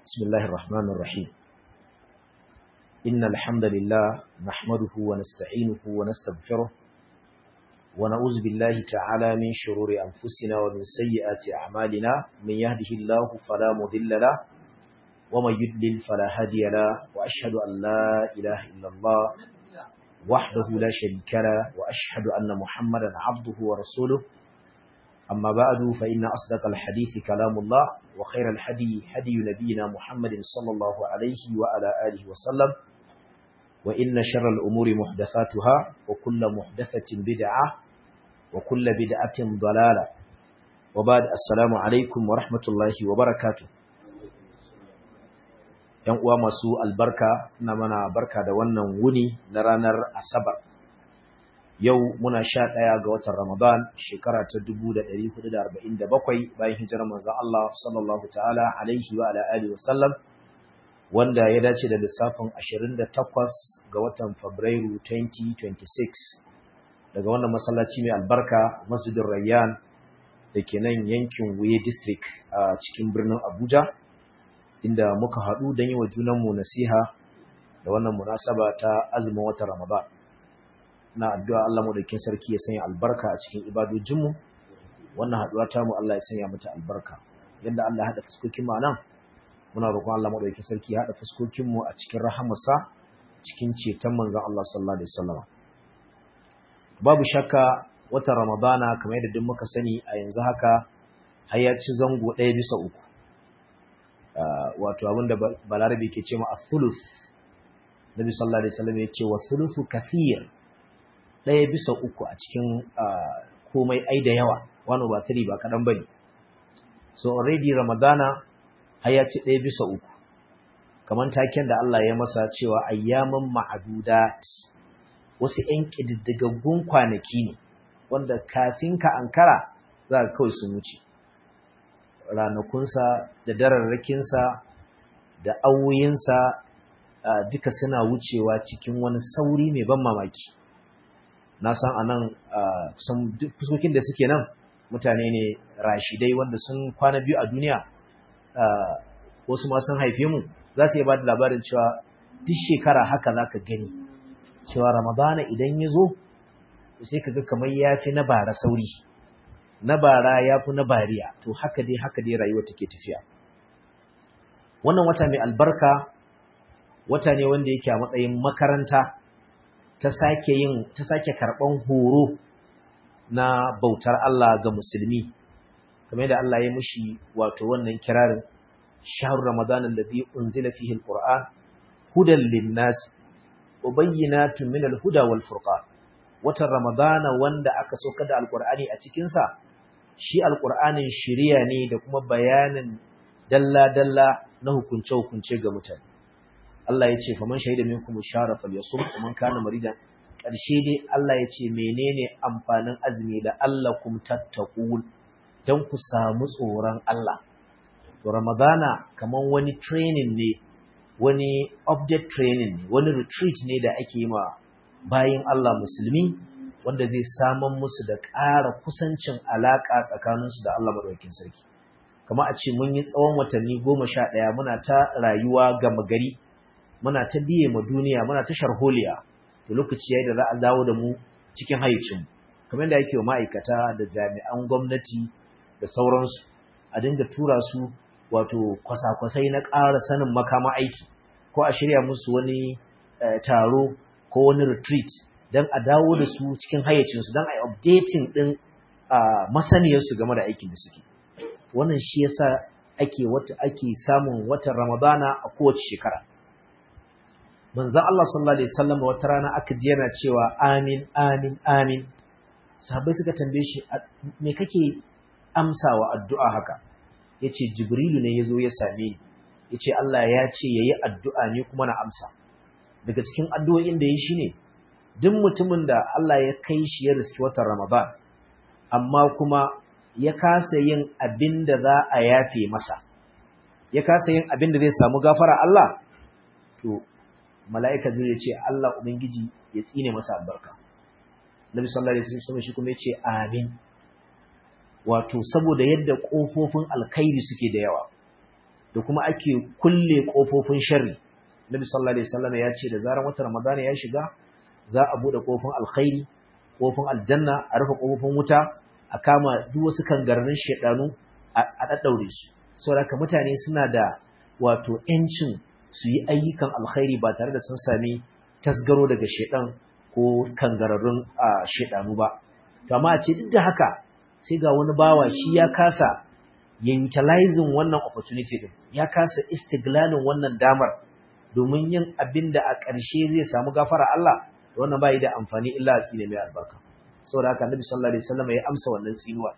بسم الله الرحمن الرحيم إن الحمد لله نحمده ونستعينه ونستغفره ونعوذ بالله تعالى من شرور أنفسنا ومن سيئات أعمالنا من يهده الله فلا مضل له ومن يضلل فلا هادي له وأشهد أن لا إله إلا الله وحده لا شريك له وأشهد أن محمدا عبده ورسوله أما بعد فإن أصدق الحديث كلام الله وخير الحدي هدي نبينا محمد صلى الله عليه وعلى آله وسلم وإن شر الأمور محدثاتها وكل محدثة بدعة وكل بدعة ضلالة وبعد السلام عليكم ورحمة الله وبركاته ‘Yan uwa masu albarka na mana barka da wannan wuni na ranar Asabar. Yau muna sha ɗaya ga watan Ramadan shekara ta 1447 bayan hijirar manzon Allah sallallahu ta'ala alaihi wa alihi wa sallam wanda ya dace da lissafin 28 ga watan Fabrairu 2026 daga wannan masallaci mai albarka Masjidin Rayyan da ke nan yankin Wuye District a cikin birnin Abuja inda muka haɗu don yi wa junanmu nasiha da wannan munasaba ta azumin watan Ramadan. na addu'a Allah madaukakin sarki ya sanya albarka a cikin ibadojinmu wannan haduwa ta mu Allah ya sanya mata albarka yadda Allah ya hada fuskokin mu nan muna roƙon Allah madaukakin sarki ya hada fuskokin mu a cikin rahamarsa cikin ceton manzon Allah sallallahu alaihi wasallam babu shakka watan Ramadana kamar yadda duk muka sani a yanzu haka har ya ci zango ɗaya bisa uku wato abinda balarabe ke ce ma a-thuluth Nabi sallallahu alaihi wasallam ya ce wa thuluthu kathir ɗaya bisa uku a cikin komai ai da yawa wani ba tiri ba kaɗan ba ne so already ramadana har ya ci ɗaya bisa uku kamar taken da Allah ya masa cewa ayyaman ma'adudat wasu ‘yan ƙididdigaggun kwanaki ne wanda kafin ka ankara za ka kawai sun wuce ranakunsa da dararrakinsa da awoyinsa duka suna wucewa cikin wani sauri mai ban mamaki na san anan kusan duk fuskokin da suke nan mutane ne rashidai wanda sun kwana biyu a duniya wasu ma sun haife mu za su iya ba da labarin cewa duk shekara haka za ka gani cewa ramadana idan ya zo sai ka ga kamar ya fi na bara sauri na bara ya fi na bariya to haka dai haka dai rayuwa take tafiya wannan wata mai albarka wata ne wanda yake a matsayin makaranta ta sake yin ta sake karban horo na bautar Allah ga musulmi kamar da Allah ya mushi wato wannan kirarin shahrur ramadan alladhi unzila fihi alquran hudan linnas wa bayyinatun min alhuda wal furqan watan ramadana wanda aka sauka da alqur'ani a cikin sa shi alqur'anin shiriya ne da kuma bayanin dalla dalla na hukunce hukunce ga mutane Allah ya ce faman shahida minkum shara falyasum man kana maridan karshe dai Allah ya ce menene amfanin azumi da Allah kum tattaqul dan ku samu tsoron Allah to ramadana kaman wani training ne wani update training ne wani retreat ne da ake yi ma bayin Allah musulmi wanda zai saman musu da ƙara kusancin alaka tsakaninsu da Allah madaukakin sarki kamar a ce mun yi tsawon watanni goma sha ɗaya muna ta rayuwa gama gari muna ta biye ma duniya muna ta sharholiya to lokaci yayi da za a dawo da mu cikin hayyacin kamar da yake wa ma'aikata da jami'an gwamnati da sauransu a dinga tura su wato kwasa-kwasai na ƙara sanin makama aiki ko a shirya musu wani taro ko wani retreat don a dawo da su cikin hayyacinsu don a yi updating ɗin masaniyarsu game da aikin da suke wannan shi yasa ake wata ake samun watan ramadana a kowace shekara manzon Allah sallallahu alaihi wasallam wata rana aka ji yana cewa amin amin amin sahabbai suka tambaye shi me kake amsawa addu'a haka yace jibrilu ne yazo ya same ni yace Allah ya ce yayi addu'a ne kuma na amsa daga cikin addu'o'in da yayi shine duk mutumin da Allah ya kai shi ya riski watan Ramadan amma kuma ya kasa yin abin da za a yafe masa ya kasa yin abin da zai samu gafara Allah to mala'ika zai ce Allah Ubangiji ya tsine masa albarka. Nabi sallallahu Alaihi wasallam shi kuma ya ce amin. Wato, saboda yadda ƙofofin alkhairi suke da yawa, da kuma ake kulle kofofin sharri Nabi sallallahu alaihi wasallam ya ce da zaran watan Ramadan ya shiga za a bude kofin alkhairi kofin aljanna a rufe kofofin wuta a kama duk wasu kangararrun shedanu a daddaure su saboda mutane suna da wato yancin su yi ayyukan alkhairi ba tare da sun sami tasgaro daga shedan ko kangararrun shedanu ba to amma a ce duk da haka sai ga wani bawa shi ya kasa ya utilizing wannan opportunity din ya kasa istiglalin wannan damar domin yin abin da a ƙarshe zai samu gafara Allah da wannan bai da amfani illa a tsine mai albarka saboda haka Annabi sallallahu alaihi wasallam ya amsa wannan tsinuwa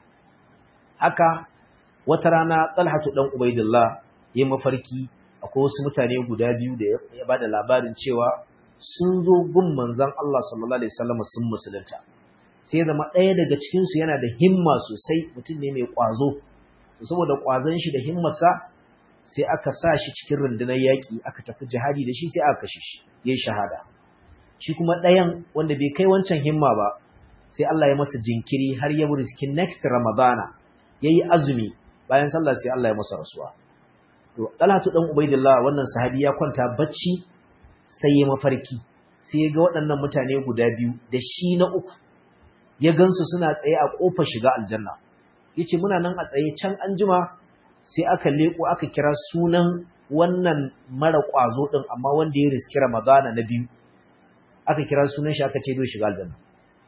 haka wata rana Talhatu dan Ubaidillah ya mafarki akwai wasu mutane guda biyu da ya bada labarin cewa sun zo gun manzon Allah sallallahu alaihi wasallam sun musulunta sai zama ɗaya daga cikin su yana da himma sosai mutum ne mai ƙwazo saboda ƙwazon shi da himmarsa sai aka sa shi cikin rundunar yaƙi aka tafi jihadi da shi sai aka kashe shi ya yi shahada shi kuma ɗayan wanda bai kai wancan himma ba sai Allah ya masa jinkiri har ya riski next ramadana ya yi azumi bayan sallah sai Allah ya masa rasuwa to Talatu dan Ubaidillah wannan sahabi ya kwanta bacci sai ya mafarki sai ya ga waɗannan mutane guda biyu da shi na uku ya gansu suna tsaye a ƙofar shiga aljanna yace muna nan a tsaye can anjima sai aka leko aka kira sunan wannan mara kwazo din amma wanda ya riski Ramadana na biyu aka kira sunan shi aka ce zo shiga aljanna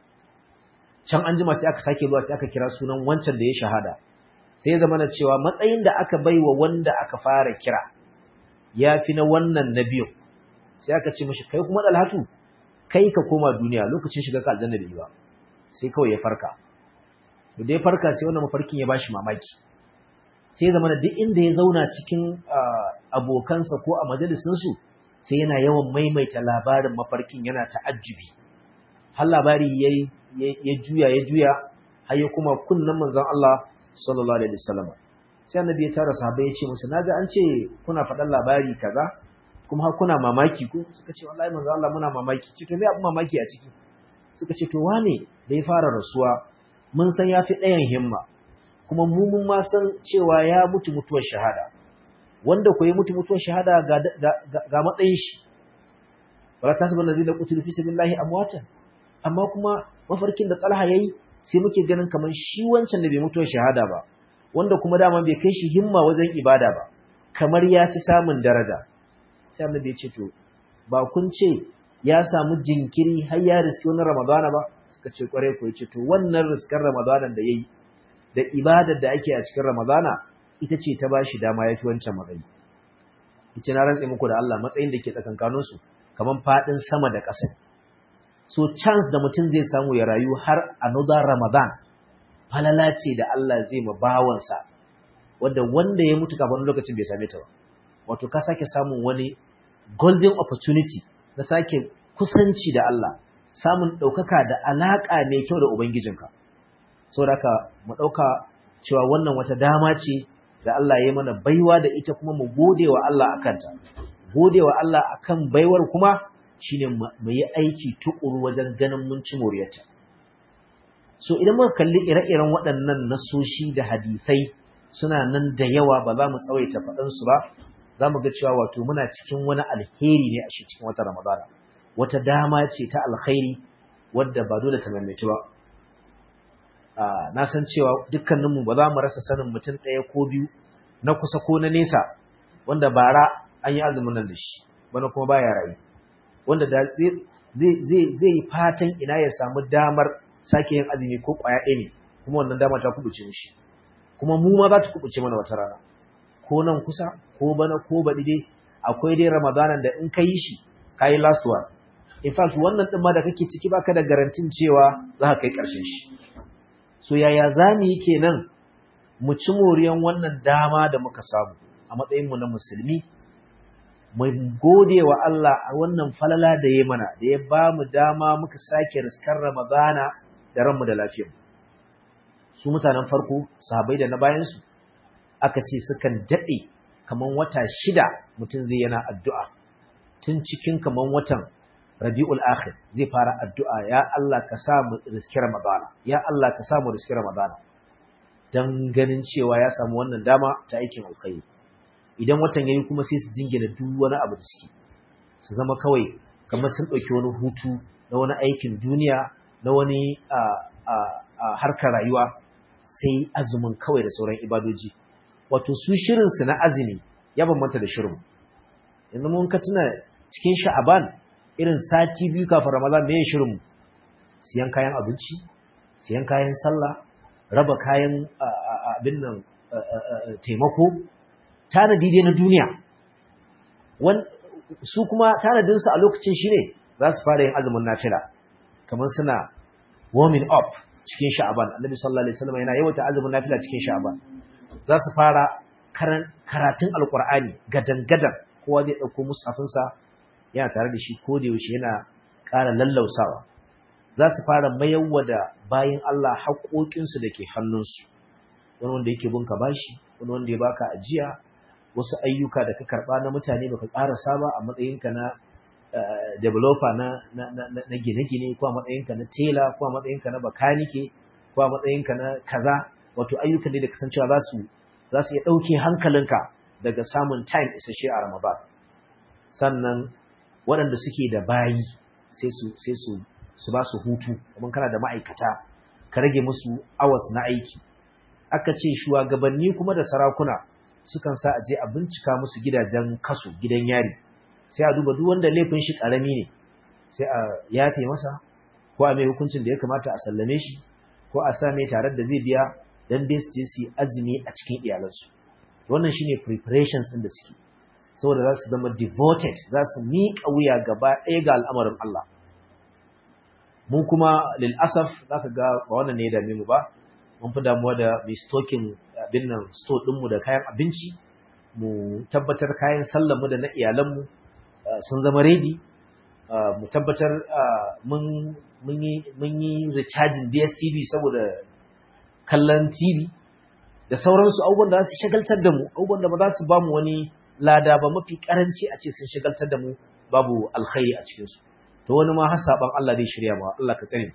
can anjima sai aka sake zuwa sai aka kira sunan wancan da ya shahada sai ya zama na cewa matsayin da aka baiwa wanda aka fara kira ya fi na wannan na biyu sai aka ce mashi kai kuma dalhatu kai ka koma duniya lokacin shiga ka aljanna bai ba sai kawai ya farka da ya farka sai wannan mafarkin ya bashi mamaki sai zama da duk inda ya zauna cikin abokansa ko a majalisinsu sai yana yawan maimaita labarin mafarkin yana ta'ajjubi har labari ya juya ya juya har ya kuma kunnan manzon Allah sallallahu alaihi wasallam sai annabi ya tara sahabbai ya ce musu naji an ce kuna faɗan labari kaza kuma har kuna mamaki ko suka ce wallahi manzon Allah muna mamaki ce to me abin mamaki a ciki suka ce to wane da ya fara rasuwa mun san yafi ɗayan himma kuma mu mun ma san cewa ya mutu mutuwar shahada wanda ko ya mutu mutuwar shahada ga ga matsayin shi wala tasbu allazina qutilu fi sabilillahi amwatan amma kuma mafarkin da Talha yayi sai muke ganin kaman shi wancan da bai mutuwar shahada ba wanda kuma dama bai kai shi himma wajen ibada ba kamar ya fi samun daraja sai annabi ya ce to ba kun ce ya samu jinkiri har ya riski wani ramadana ba suka ce kware ko ya ce to wannan riskar ramadanan da yayi da ibadar da ake a cikin Ramadana ita ce ta bashi dama yafi wancan matsayi. Ice na rantse muku da Allah matsayin da ke tsakankanin su kaman fadin sama da ƙasa. So chance da mutum zai samu ya rayu har another Ramadan falala ce da Allah zai ma bawansa wanda wanda ya mutu kafin lokacin bai same ta ba. Wato ka sake samun wani golden opportunity na sake kusanci da Allah, samun ɗaukaka da alaƙa mai kyau da Ubangijinka. saboda mu ɗauka cewa wannan wata dama ce da Allah ya mana baiwa da ita kuma mu gode wa Allah a kanta. Gode wa Allah a kan baiwar kuma shine mu yi aiki tuƙuru wajen ganin mun ci moriyarta. So idan muka kalli ire-iren waɗannan nasoshi da hadisai suna nan da yawa ba za mu tsawaita faɗansu ba, za mu ga cewa wato muna cikin wani alheri ne a shi cikin wata Ramadana. Wata dama ce ta alkhairi wadda ba dole ta maimaitu ba. na san cewa dukkaninmu ba za mu rasa sanin mutum ɗaya ko biyu na kusa ko na nesa wanda bara an yi azumin nan da shi bana kuma baya rayu wanda da zai yi fatan ina ya samu damar sake yin azumi ko ƙwaya ɗaya ne kuma wannan dama ta kubuce mishi kuma mu ma za ta kubuce mana wata rana ko nan kusa ko bana ko baɗi dai akwai dai ramadanan da in ka yi shi ka yi last one in fact wannan ɗin ma da kake ciki baka da garantin cewa za ka kai ƙarshen shi so yaya za mu yi kenan mu ci moriyan wannan dama da muka samu a matsayinmu na musulmi mu gode wa Allah a wannan falala da ya mana da ya ba mu dama muka sake riskar Ramadana da ranmu da lafiyar su mutanen farko sahabbai da na bayansu aka ce sukan daɗe kaman wata shida mutum zai yana addu'a tun cikin kaman watan Rabi'ul Akhir zai fara addu'a ya Allah ka sa mu riski Ramadana ya Allah ka sa mu riski Ramadana dan ganin cewa ya samu wannan dama ta aikin alkhairi idan watan yayi kuma sai su jingina duk wani abu da suke su zama kawai kamar sun ɗauki wani hutu na wani aikin duniya na wani harkar rayuwa sai azumin kawai da sauran ibadoji wato su shirinsu na azumi ya bambanta da shirin yanzu mun ka tuna cikin sha'aban irin sati biyu kafin ramadan me shirin siyan kayan abinci siyan kayan sallah raba kayan abin nan taimako tanadi dai na duniya su kuma tanadinsu a lokacin shi ne za su fara yin azumin nafila kamar suna warming up cikin sha'aban annabi sallallahu alaihi wasallam yana yawaita azumin nafila cikin sha'aban za su fara karatun alqur'ani gadan gadan kowa zai dauko musafinsa yana tare da shi ko da yaushe yana ƙara lallausawa za su fara mayarwa da bayin Allah haƙoƙinsu da ke hannunsu wani wanda yake bunka bashi wani wanda ya baka ajiya wasu ayyuka da ka karba na mutane baka karasa ba a matsayinka na developer na na gine-gine ko a matsayinka na tela ko a matsayinka na bakanike ko a matsayinka na kaza wato ayyukan da kasancewa za su za su iya dauke hankalinka daga samun time isasshe a Ramadan sannan waɗanda suke da bayi sai su sai su su ba su hutu kuma kana da ma'aikata ka rage musu hours na aiki aka ce shugabanni kuma da sarakuna sukan sa a je a bincika musu gidajen kasu gidan yari sai a duba duk wanda laifin shi karami ne sai a yafe masa ko a mai hukuncin da ya kamata a sallame shi ko a sa mai tare da zai biya dan dai su je su azumi a cikin iyalansu wannan shine preparations din da suke saboda za su zama devoted za su miƙa wuya gaba ɗaya ga al'amarin Allah mu kuma lil asaf zaka ga ba wannan ne ya dame mu ba mun fi damuwa da mai stocking abin nan store ɗinmu da kayan abinci mu tabbatar kayan sallanmu da na iyalanmu sun zama ready mu tabbatar mun yi recharging DSTV saboda kallon TV da sauransu abubuwan da za su shagaltar da mu abubuwan da ba za su ba mu wani lada ba mafi karanci a ce sun shagaltar da mu babu alkhairi a cikinsu to wani ma har saban Allah zai shirya ma Allah ka tsare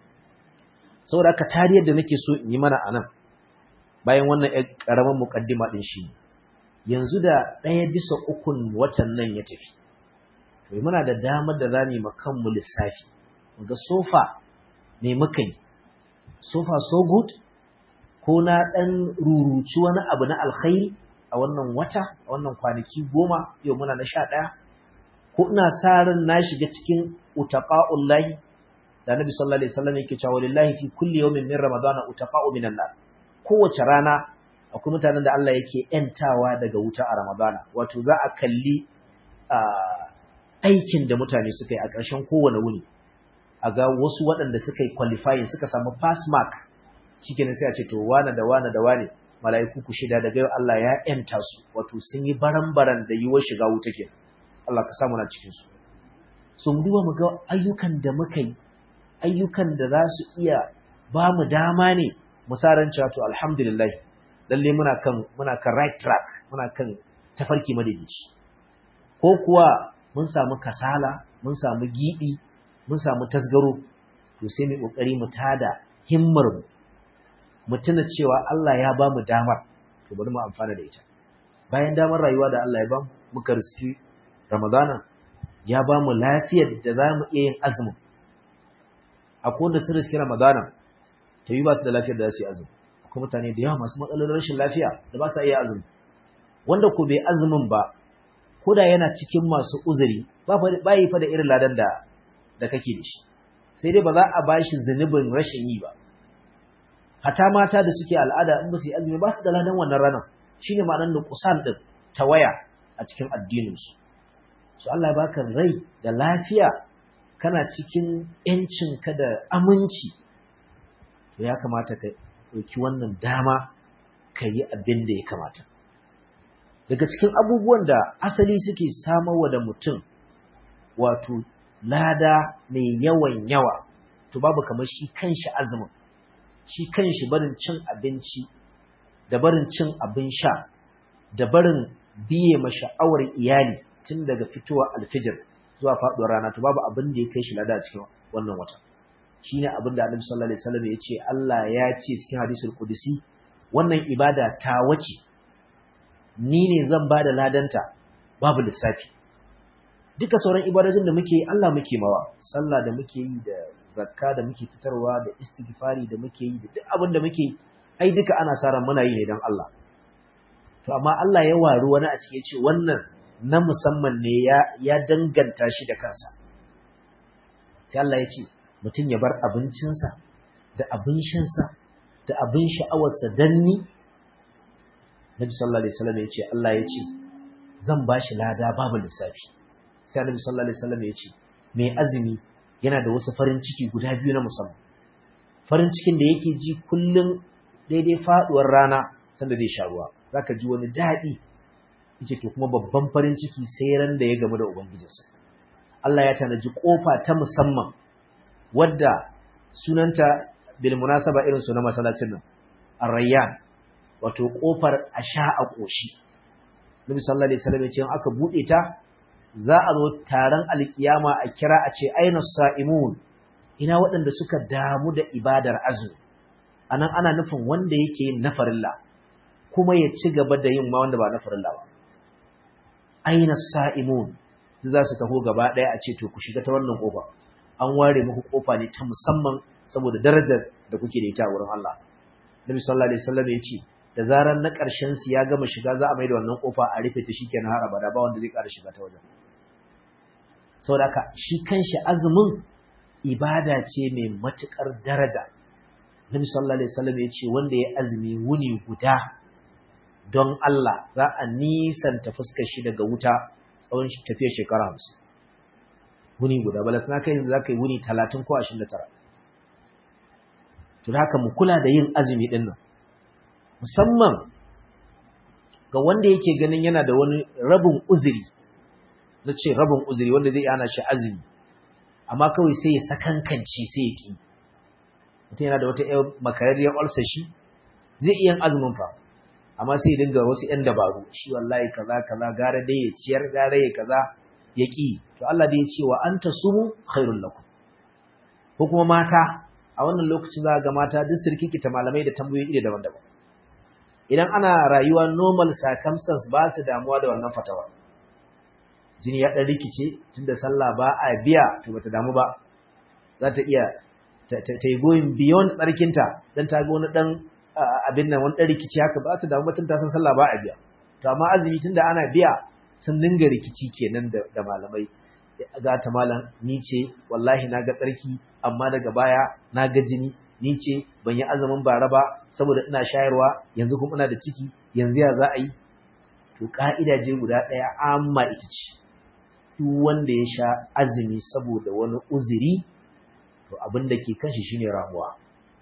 saboda haka tariyar da nake so in yi mana anan bayan wannan ƴar ƙaramin muƙaddima ɗin shi yanzu da ɗaya bisa ukun watan nan ya tafi to muna da damar da za mu yi kanmu lissafi ga sofa me muka yi sofa so good ko na ɗan ruruci wani abu na alkhairi a wannan wata a wannan kwanaki goma yau muna na sha ɗaya ko ina sa ran na shiga cikin utaqa'ullahi da Nabi sallallahu alaihi wasallam yake cewa lillahi fi kulli yawmin min ramadana utaqa'u minan nar kowace rana akwai mutanen da Allah yake ‘yantawa daga wuta a Ramadana, wato za a kalli aikin da mutane suka yi a ƙarshen kowane wuni, a ga wasu waɗanda suka yi qualifying suka samu pass mark, shi sai a ce to wane da wane da wane mala'iku ku shida daga yau Allah ya ‘yanta su, wato sun yi baran-baran da yiwuwar shiga wuta ke, Allah ka samu na cikinsu. So mu duba mu ga ayyukan da muka yi, ayyukan da za su iya ba mu dama ne musaran cewa to alhamdulillah lalle muna kan muna kan right track muna kan tafarki madaidaici ko kuwa mun samu kasala mun samu gibi mun samu tasgaro to sai mu kokari mu tada himmar mu mu tuna cewa Allah ya ba mu damar to bari mu amfana da ita bayan damar rayuwa da Allah ya ba mu muka riski Ramadana ya ba mu lafiyar da za mu iya yin azumin akwai wanda sun riski Ramadana ta yi ba su da lafiyar da za su yi azumi akwai mutane da yawa masu matsalolin rashin lafiya da ba sa iya azumi wanda ko bai azumin ba ko da yana cikin masu uzuri ba yi fa da irin ladan da da kake da shi sai dai ba za a bashi zunubin rashin yi ba hata mata da suke al'ada in ba su yi azumi ba su da ladan wannan ranar shine ma'anar nuqsan din tawaya a cikin addinin su so Allah ya baka rai da lafiya kana cikin ‘yancinka da aminci, to ya kamata ka ɗauki wannan dama ka yi abin da ya kamata. Daga cikin abubuwan da asali suke samarwa da mutum, wato lada mai yawan yawa, to babu kamar shi kanshi azumin, shi kanshi barin cin abinci, da barin cin abin sha, da barin biye ma sha'awar iyali tun daga fitowa alfijir. zuwa faɗuwar rana to babu abin da ya kai shi lada a cikin wannan wata shine abin da Annabi sallallahu alaihi wasallam ya ce Allah ya ce cikin hadisul qudsi wannan ibada ta wace ni ne zan ba da ladanta babu lissafi duka sauran ibadojin da muke yi Allah muke mawa sallah da muke yi da zakka da muke fitarwa da istighfari da muke yi da duk abin da muke ai duka ana sa ran muna yi ne dan Allah to amma Allah ya waru wani a cikin ce wannan na musamman ne ya ya danganta shi da kansa sai Allah ya ce mutum ya bar abincinsa da abin shansa da abin sha'awarsa dan ni Nabi sallallahu alaihi wasallam ya ce Allah ya ce zan bashi lada babu lissafi sai Annabi sallallahu alaihi wasallam ya ce mai azumi yana da wasu farin ciki guda biyu na musamman farin cikin da yake ji kullum daidai faduwar rana sanda zai sha ruwa zaka ji wani daɗi yace to kuma babban farin ciki sai ran da ya gamu da ubangijinsa Allah ya tanaji kofa ta musamman wadda sunanta bil munasaba irin su na masallacin nan ar-rayyan wato kofar a sha a koshi Nabi sallallahu alaihi wasallam ya ce aka bude ta za a zo taron alkiyama a kira a ce aina sa'imun ina waɗanda suka damu da ibadar azumi anan ana nufin wanda yake yin na farilla kuma ya ci gaba da yin ma wanda ba na farilla ba aina sa'imun za su taho gaba ɗaya a ce to ku shiga ta wannan kofa an ware muku kofa ne ta musamman saboda darajar da kuke da ita a wurin Allah Nabi sallallahu alaihi wasallam ya ce da zarar na ƙarshen su ya gama shiga za a mai da wannan kofa a rufe ta shikenan har abada ba wanda zai ƙara shiga ta wajen saboda haka shi kanshi azumin ibada ce mai matukar daraja Nabi sallallahu alaihi wasallam ya ce wanda ya azumi wuni guda don Allah za a nisanta fuskar shi daga wuta tsawon tafiyar shekara 50 wuni guda balas na kai za ka yi wuni 30 ko 29 to haka mu kula da yin azumi din nan musamman ga wanda yake ganin yana da wani rabin uzuri na ce rabin uzuri wanda zai ana shi azumi amma kawai sai ya sakankanci sai ya ki mutum yana da wata yar makararriyar ulcer shi zai iya azumin fa amma sai ya dinga wasu yan dabaru shi wallahi kaza kaza gara dai ya ciyar gara ya kaza ya ki to Allah dai ya ce wa anta sumu khairul lakum ko kuma mata a wannan lokacin za ga mata duk sirkikita malamai da tambayoyi iri daban-daban idan ana rayuwa normal circumstance ba su damuwa da wannan fatawa jini ya dan rikice tunda sallah ba a biya to bata damu ba za ta iya ta yi going beyond tsarkinta dan ta ga wani dan abin nan wani dan rikici haka ba ta damu ba tunda san sallah ba a biya to amma azumi tunda ana biya sun dinga rikici kenan da malamai ga ta malam ni ce wallahi na ga tsarki amma daga baya na ga jini ni ce ban yi azumin bara ba saboda ina shayarwa yanzu kuma ina da ciki yanzu ya za a yi to ka'ida je guda ɗaya amma ita ce duk wanda ya sha azumi saboda wani uzuri to abin da ke kanshi shine ramuwa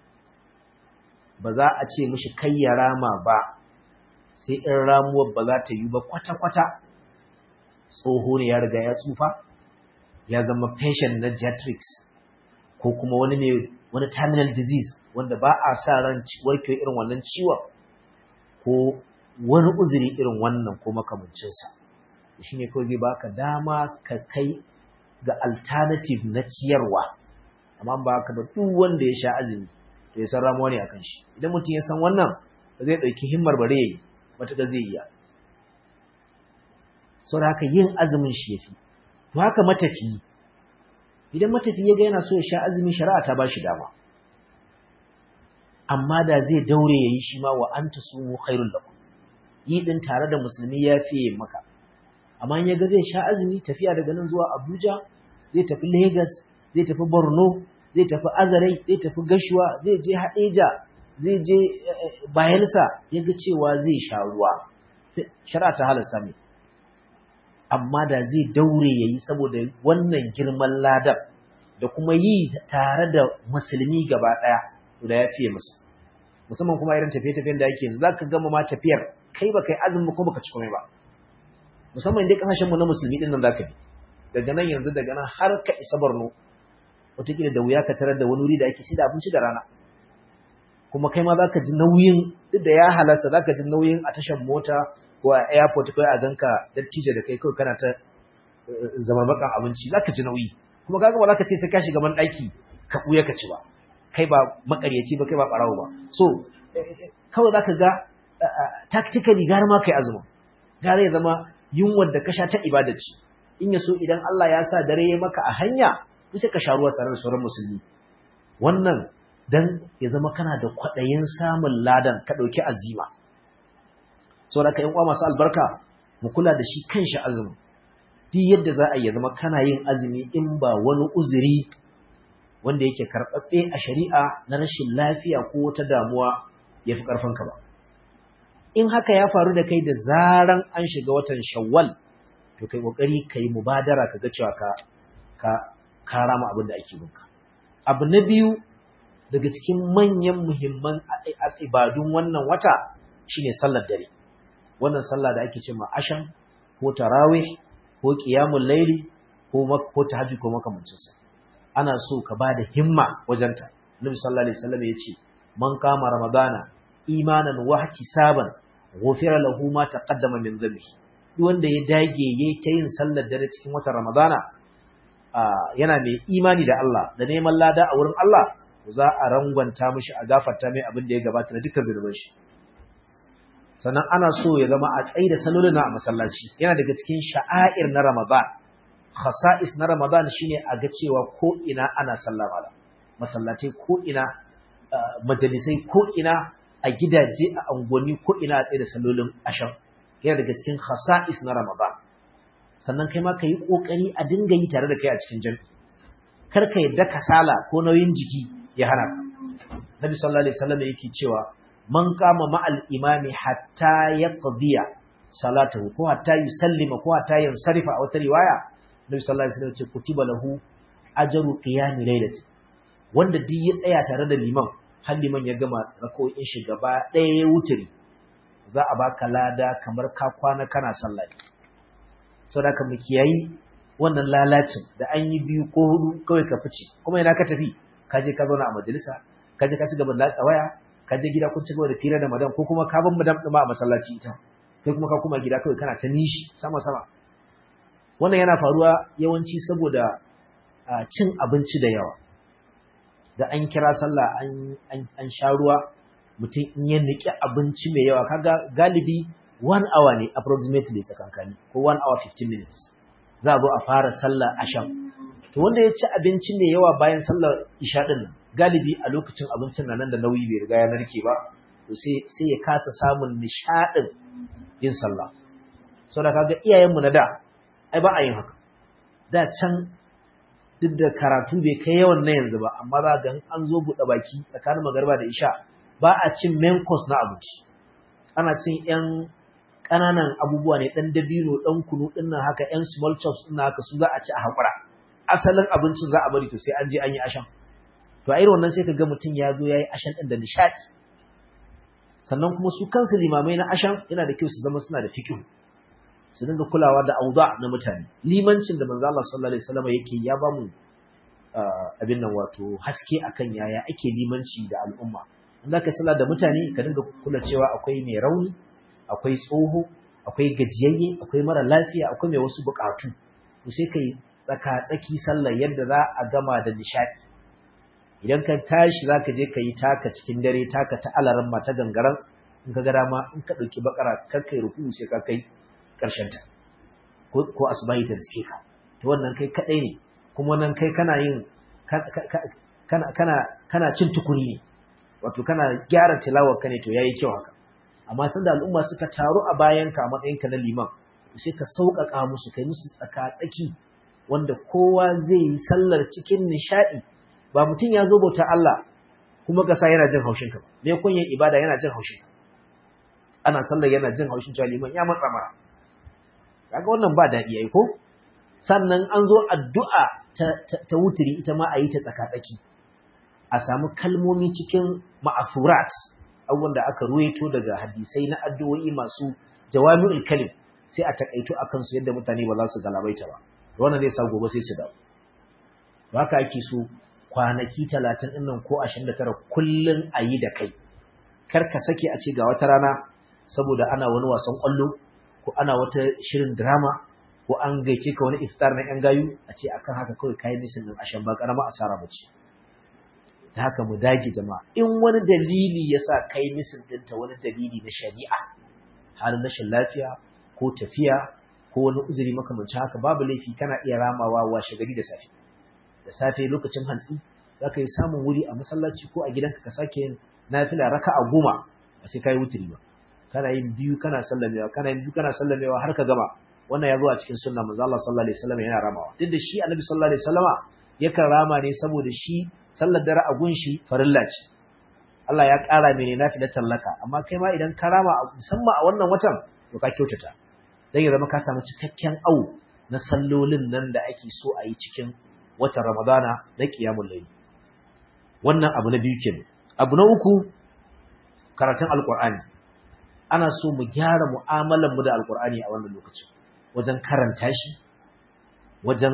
ba za a ce mishi kai ya rama ba sai in ramuwar ba za ta yi ba kwata-kwata tsoho ne ya riga ya tsufa ya zama patient na geriatrics ko kuma wani ne wani terminal disease wanda ba a sa ran warkewa irin wannan ciwon ko wani uzuri irin wannan ko makamancinsa shi ne kawai zai baka dama ka kai ga alternative na ciyarwa amma ba ka ba duk wanda ya sha azumi to ya san ramuwa ne akan shi idan mutum ya san wannan ba zai ɗauki himmar bare yayi matuƙa zai iya sau da haka yin azumin shi yafi to haka matafiyi idan matafiyi ya ga yana so ya sha azumi shari'a ta ba shi dama amma da zai daure ya yi shi ma wa an ta sumu khairun lakum yi din tare da musulmi ya fiye maka amma ya ga zai sha azumi tafiya daga nan zuwa abuja zai tafi lagos zai tafi borno zai tafi azarai zai tafi gashuwa zai je haɗeja zai je bayansa ya ga cewa zai sha ruwa shari'a ta halasta mai amma da zai daure ya yi saboda wannan girman ladar da kuma yi tare da musulmi gaba ɗaya da ya fiye musu musamman kuma irin tafiye-tafiyen da ake yanzu za ka gama ma tafiyar kai ba kai azumi ko baka ci komai ba musamman dai kasashenmu na musulmi din nan za ka bi daga nan yanzu daga nan har ka isa borno wataƙila da wuya ka tarar da wani wuri da ake da abinci da rana kuma kai ma za ka ji nauyin duk da ya halasta za ka ji nauyin a tashar mota ko a airport kawai a ganka dattijo da kai kawai kana ta zama bakan abinci za ka ji nauyi kuma kaga ba za ka ce sai ka shiga man ɗaki ka ɓuya ka ci ba kai ba makaryaci ba kai ba ɓarawo ba so kawai za ka ga tactically gara ma kai azumin gare ya zama yunwar da ka sha ta ibada ce in ya so idan Allah ya sa dare ya maka a hanya sai ka sha ruwa tare da sauran musulmi wannan dan ya zama kana da kwaɗayin samun ladan ka ɗauki azima saboda ka yan uwa masu albarka mu kula da shi kanshi azumi duk yadda za a yi zama kana yin azumi in ba wani uzuri wanda yake karɓaɓɓe a shari'a na rashin lafiya ko wata damuwa ya fi ƙarfinka ba in haka ya faru da kai da zaran an shiga watan shawwal to kai ƙoƙari ka yi mubadara ka ga cewa ka ka ka rama abin da ake binka abu na biyu daga cikin manyan muhimman ibadun wannan wata shine sallar dare wannan sallah da ake cewa ashan ko tarawih ko qiyamul layli ko ko tahajjud ko makamancin sa ana so ka bada himma wajenta Nabi sallallahu alaihi wasallam yace man kama ramadana imanan wa ihtisaban ghufira lahu ma taqaddama min dhanbi duk wanda ya dage yayi ta yin sallar dare cikin watan ramadana yana mai imani da Allah da neman lada a wurin Allah za a rangwanta mishi a gafarta mai abin da ya gabata na dukkan zunuban shi sannan ana so ya zama a tsaye da salolin a masallaci yana daga cikin sha'air na Ramadan khasa'is na Ramadan shine a ga cewa ko ina ana sallah mala masallatai ko ina majalisai ko ina a gidaje a angoni ko ina a tsaye da salolin ashan yana daga cikin khasa'is na Ramadan sannan kai ma yi kokari a dinga yi tare da kai a cikin jami'i kar ka yadda kasala ko nauyin jiki ya hana ka Nabi sallallahu alaihi wasallam yake cewa man kama ma'al imami hatta yaqdiya salatahu ko hatta yusallima ko hatta yansarifa a wata riwaya Nabi sallallahu alaihi wasallam ce kutiba lahu ajru qiyam lailati wanda duk ya tsaya tare da liman har liman ya gama rako'in shi gaba ɗaya ya wuturi za a baka lada kamar ka kwana kana sallah saboda ka mu kiyayi wannan lalacin da an yi biyu ko hudu kawai ka fice kuma ina ka tafi ka je ka zauna a majalisa ka je ka ci gaba da latsa waya ka je gida kun ci gaba da fira da madam ko kuma ka ban madam ɗin a masallaci ita kai kuma ka kuma gida kawai kana ta nishi sama sama wannan yana faruwa yawanci saboda cin abinci da yawa da an kira sallah an sha ruwa mutum in ya niki abinci mai yawa kaga galibi one hour ne approximately tsakankani ko one hour 15 minutes za a zo a fara sallah asham to wanda ya ci abinci mai yawa bayan sallar isha din nan galibi a lokacin abincin nan nan da nauyi bai riga ya narke ba to sai sai ya kasa samun nishadin yin sallah saboda kaga iyayenmu na da ai ba a yin haka da can duk da karatu bai kai yawan na yanzu ba amma za ga an zo buɗe baki tsakanin magarba da isha ba a cin main course na abinci ana cin yan ƙananan abubuwa ne ɗan dabino ɗan kunu ɗin nan haka yan small chops ɗin haka su za a ci a haƙura asalin abincin za a bari to sai an je an yi ashan to a irin wannan sai ka ga mutum ya zo ya yi ashan ɗin da nishaɗi sannan kuma su kansu limamai na ashan yana da kyau su zama suna da fikihu su dinga kulawa da auda na mutane limancin da manzo Allah sallallahu alaihi wasallam yake ya ba mu abin nan wato haske akan yaya ake limanci da al'umma in zaka sallah da mutane ka dinga kula cewa akwai mai rauni akwai tsoho akwai gajiyayye akwai mara lafiya akwai mai wasu bukatu to sai kai tsaka tsaki sallar yadda za a gama da nishadi idan ka tashi zaka je ka yi taka cikin dare taka ta alaran ma ta gangaran in ka ga dama in ka dauki bakara kar kai ruku sai ka kai karshen ta ko ko asbahi ta suke ka to wannan kai kadai ne kuma nan kai kana yin kana kana kana cin tukuri ne wato kana gyara tilawar ka ne to yayi kyau haka amma sanda al'umma suka taru a bayan ka matsayin ka na liman sai ka sauƙaƙa musu kai musu tsaka tsaki wanda kowa zai yi sallar cikin nishadi ba mutum ya zo bauta Allah kuma ka sa yana jin haushin ka me kunyan ibada yana jin haushin ka ana sallar yana jin haushin cewa liman ya matsa mara kaga wannan ba daɗi ai ko sannan an zo addu'a ta, ta, wuturi ita ma a yi ta tsaka-tsaki a samu kalmomi cikin ma'afurat abubuwan da aka ruwaito daga hadisai na addu'o'i masu jawami'ul kalim sai a takaito a kansu yadda mutane ba za su galabaita ba wannan zai sa gobe sai su dawo haka ake so kwanaki talatin ɗin nan ko ashirin da tara kullum a yi da kai kar ka sake a ce ga wata rana saboda ana wani wasan ƙwallo ko ana wata shirin drama ko an gaice ka wani iftar na yan gayu a ce akan haka kawai kayi misin din ashan ba karama asara bace ta haka mu dage jama'a in wani dalili yasa kai misin din ta wani dalili na shari'a halin rashin lafiya ko tafiya ko wani uzuri makamancin haka babu laifi kana iya ramawa washe gari da safe da safe lokacin hantsi zaka yi samun wuri a masallaci ko a gidanka ka sake yin nafila raka'a goma ba sai kai wuturi ba kana yin biyu kana sallamewa kana yin biyu kana sallamewa har ka gama wannan ya zo a cikin sunna manzo Allah sallallahu alaihi wasallam yana ramawa duk da shi annabi sallallahu alaihi wasallama yakan rama ne saboda shi sallar dare a gunshi farilla ce Allah ya ƙara mene nafilar tallaka amma kai ma idan ka rama musamman a wannan watan to ka kyautata dan ya zama ka samu cikakken au na sallolin nan da ake so a yi cikin watan Ramadana na qiyamul layl wannan abu na biyu kenan abu na uku karatun alqur'ani ana so mu gyara mu'amalar mu da alqur'ani a wannan lokacin wajen karanta shi wajen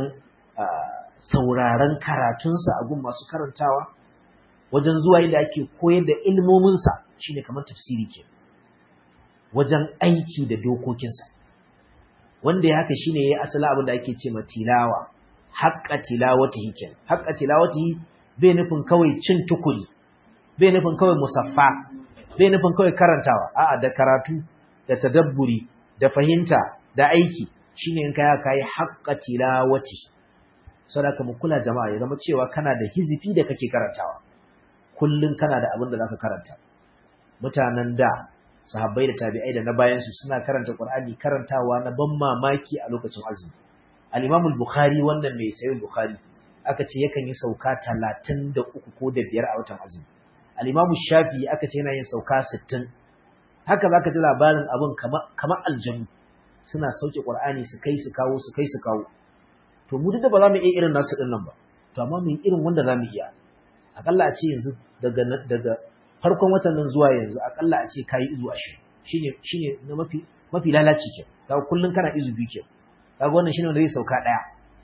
sauraron karatunsa a gun masu karantawa wajen zuwa inda ake koyar da ilmominsa shine kamar tafsiri ke wajen aiki da dokokinsa wanda ya haka shine yayi asala abin da ake ce ma tilawa haqqa tilawatihi ke haqqa tilawatihi bai nufin kawai cin tukuri bai nufin kawai musaffa bai nufin kawai karantawa a'a da karatu da tadabburi da fahimta da aiki shine in kai kai haqqa tilawati saboda mu kula jama'a ya zama cewa kana da hizifi da kake karantawa kullun kana da abin da zaka karanta mutanen da sahabbai da tabi'ai da na bayan su suna karanta Qur'ani karantawa na ban mamaki a lokacin azumi al-Imam al-Bukhari wannan mai sayin Bukhari aka ce yakan yi sauka 33 ko da biyar a watan azumi al-Imam Shafi'i aka ce yana yin sauka 60 haka zaka ji labarin abin kamar kamar aljannu suna sauke Qur'ani su kai su kawo su kai su kawo to mu duk da ba za mu iya irin nasu din nan ba to amma mu yi irin wanda za mu iya akalla a ce yanzu daga daga farkon watan nan zuwa yanzu akalla a ce kayi izu 20 shine shine na mafi mafi lalaci ke kaga kullun kana izu biyu ke kaga wannan shine wanda zai sauka daya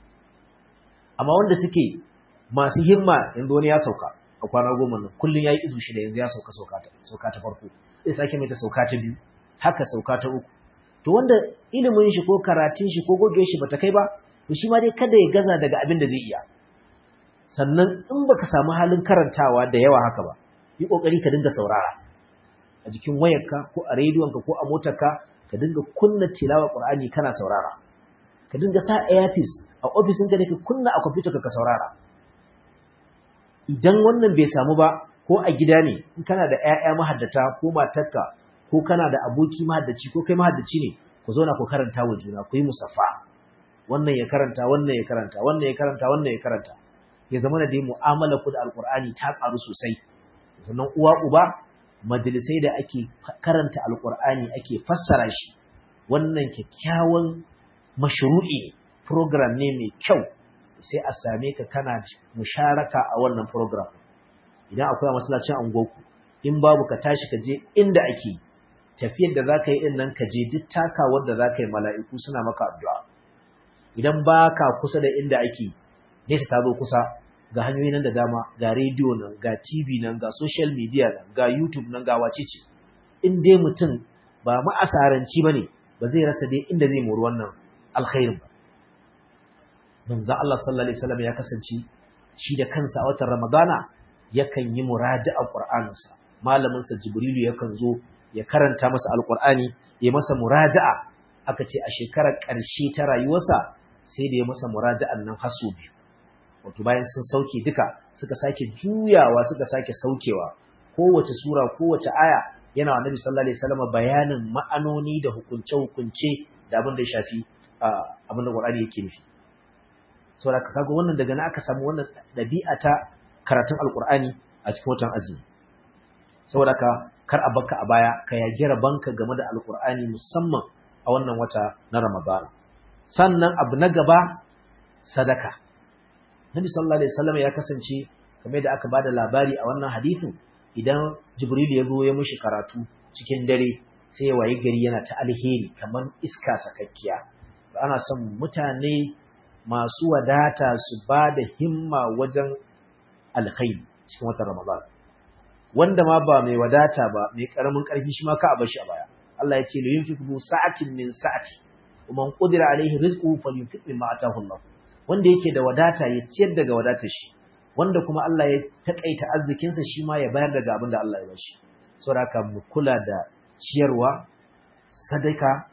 amma wanda suke masu himma yanzu wani ya sauka a kwana goma nan kullun yayi izu shida yanzu ya sauka sauka ta sauka ta farko zai sake mai ta sauka ta biyu haka sauka ta uku to wanda ilimin shi ko karatun shi ko goge shi bata kai ba to shi ma dai kada ya gaza daga abin da zai iya sannan in baka samu halin karantawa da yawa haka ba yi kokari ka dinga saurara a jikin wayarka ko a rediyonka ko a motarka ka dinga kunna tilawa qur'ani kana saurara ka dinga sa earpiece a office ɗinka da ka kunna a computer ka saurara idan wannan bai samu ba ko a gida ne in kana da ƴaƴa mahaddata ko matarka ko kana da aboki mahaddaci ko kai mahaddaci ne ku zauna ku karanta wa juna ku yi musaffa wannan ya karanta wannan ya karanta wannan ya karanta wannan ya karanta ya zama da dai mu'amala ku da alqur'ani ta karu sosai sannan uwa uba majalisai da ake karanta alqur'ani ake fassara shi wannan kyakkyawan mashru'i program ne mai kyau sai a same ka kana musharaka a wannan program idan akwai a masallacin angoku in babu ka tashi ka je inda ake tafiyar da zaka yi din nan ka je duk takawar da zaka yi mala'iku suna maka addu'a idan baka kusa da inda ake nesa ta zo kusa ga hanyoyi nan da dama ga rediyo nan ga TV nan ga social media nan ga YouTube nan ga wacece in dai mutum ba ma'asaranci bane ba zai rasa dai inda zai mori wannan alkhairin ba manzo Allah sallallahu alaihi wasallam ya kasance shi da kansa a watan Ramadana yakan yi muraja'a Qur'aninsa malamin sa Jibrilu yakan zo ya karanta masa alqur'ani ya masa muraja'a aka ce a shekarar ƙarshe ta rayuwarsa sai da ya masa muraja'an nan haso biyu wato bayan sun sauke duka suka sake juyawa suka sake saukewa kowace sura kowace aya yana annabi sallallahu alaihi wasallam bayanin ma'anoni da hukunce-hukunce da abin da ya shafi abin da Qur'ani yake nufi saboda kaga wannan daga na aka samu wannan dabi'a ta karatun alqur'ani a cikin watan azumi saboda ka kar a baka a baya ka yage rabanka game da alqur'ani musamman a wannan wata na Ramadan sannan abu na gaba sadaka Nabi sallallahu alaihi wasallam ya kasance kamar da aka bada labari a wannan hadisin idan Jibril ya zo ya mishi karatu cikin dare sai ya wayi gari yana ta alheri kamar iska sakakkiya ana son mutane masu wadata su ba da himma wajen alkhairi cikin watan Ramadan wanda ma ba mai wadata ba mai karamin karfi shi ma ka a bashi a baya Allah ya ce la yunfiqu sa'atin min sa'ati wa man qudira alaihi rizquhu falyunfiq mimma ataahu Allah wanda yake da wadata ya ciyar daga wadatar shi wanda kuma Allah ya takaita arzikin sa shi ma ya bayar daga abin da Allah ya bashi saboda mu kula da ciyarwa sadaka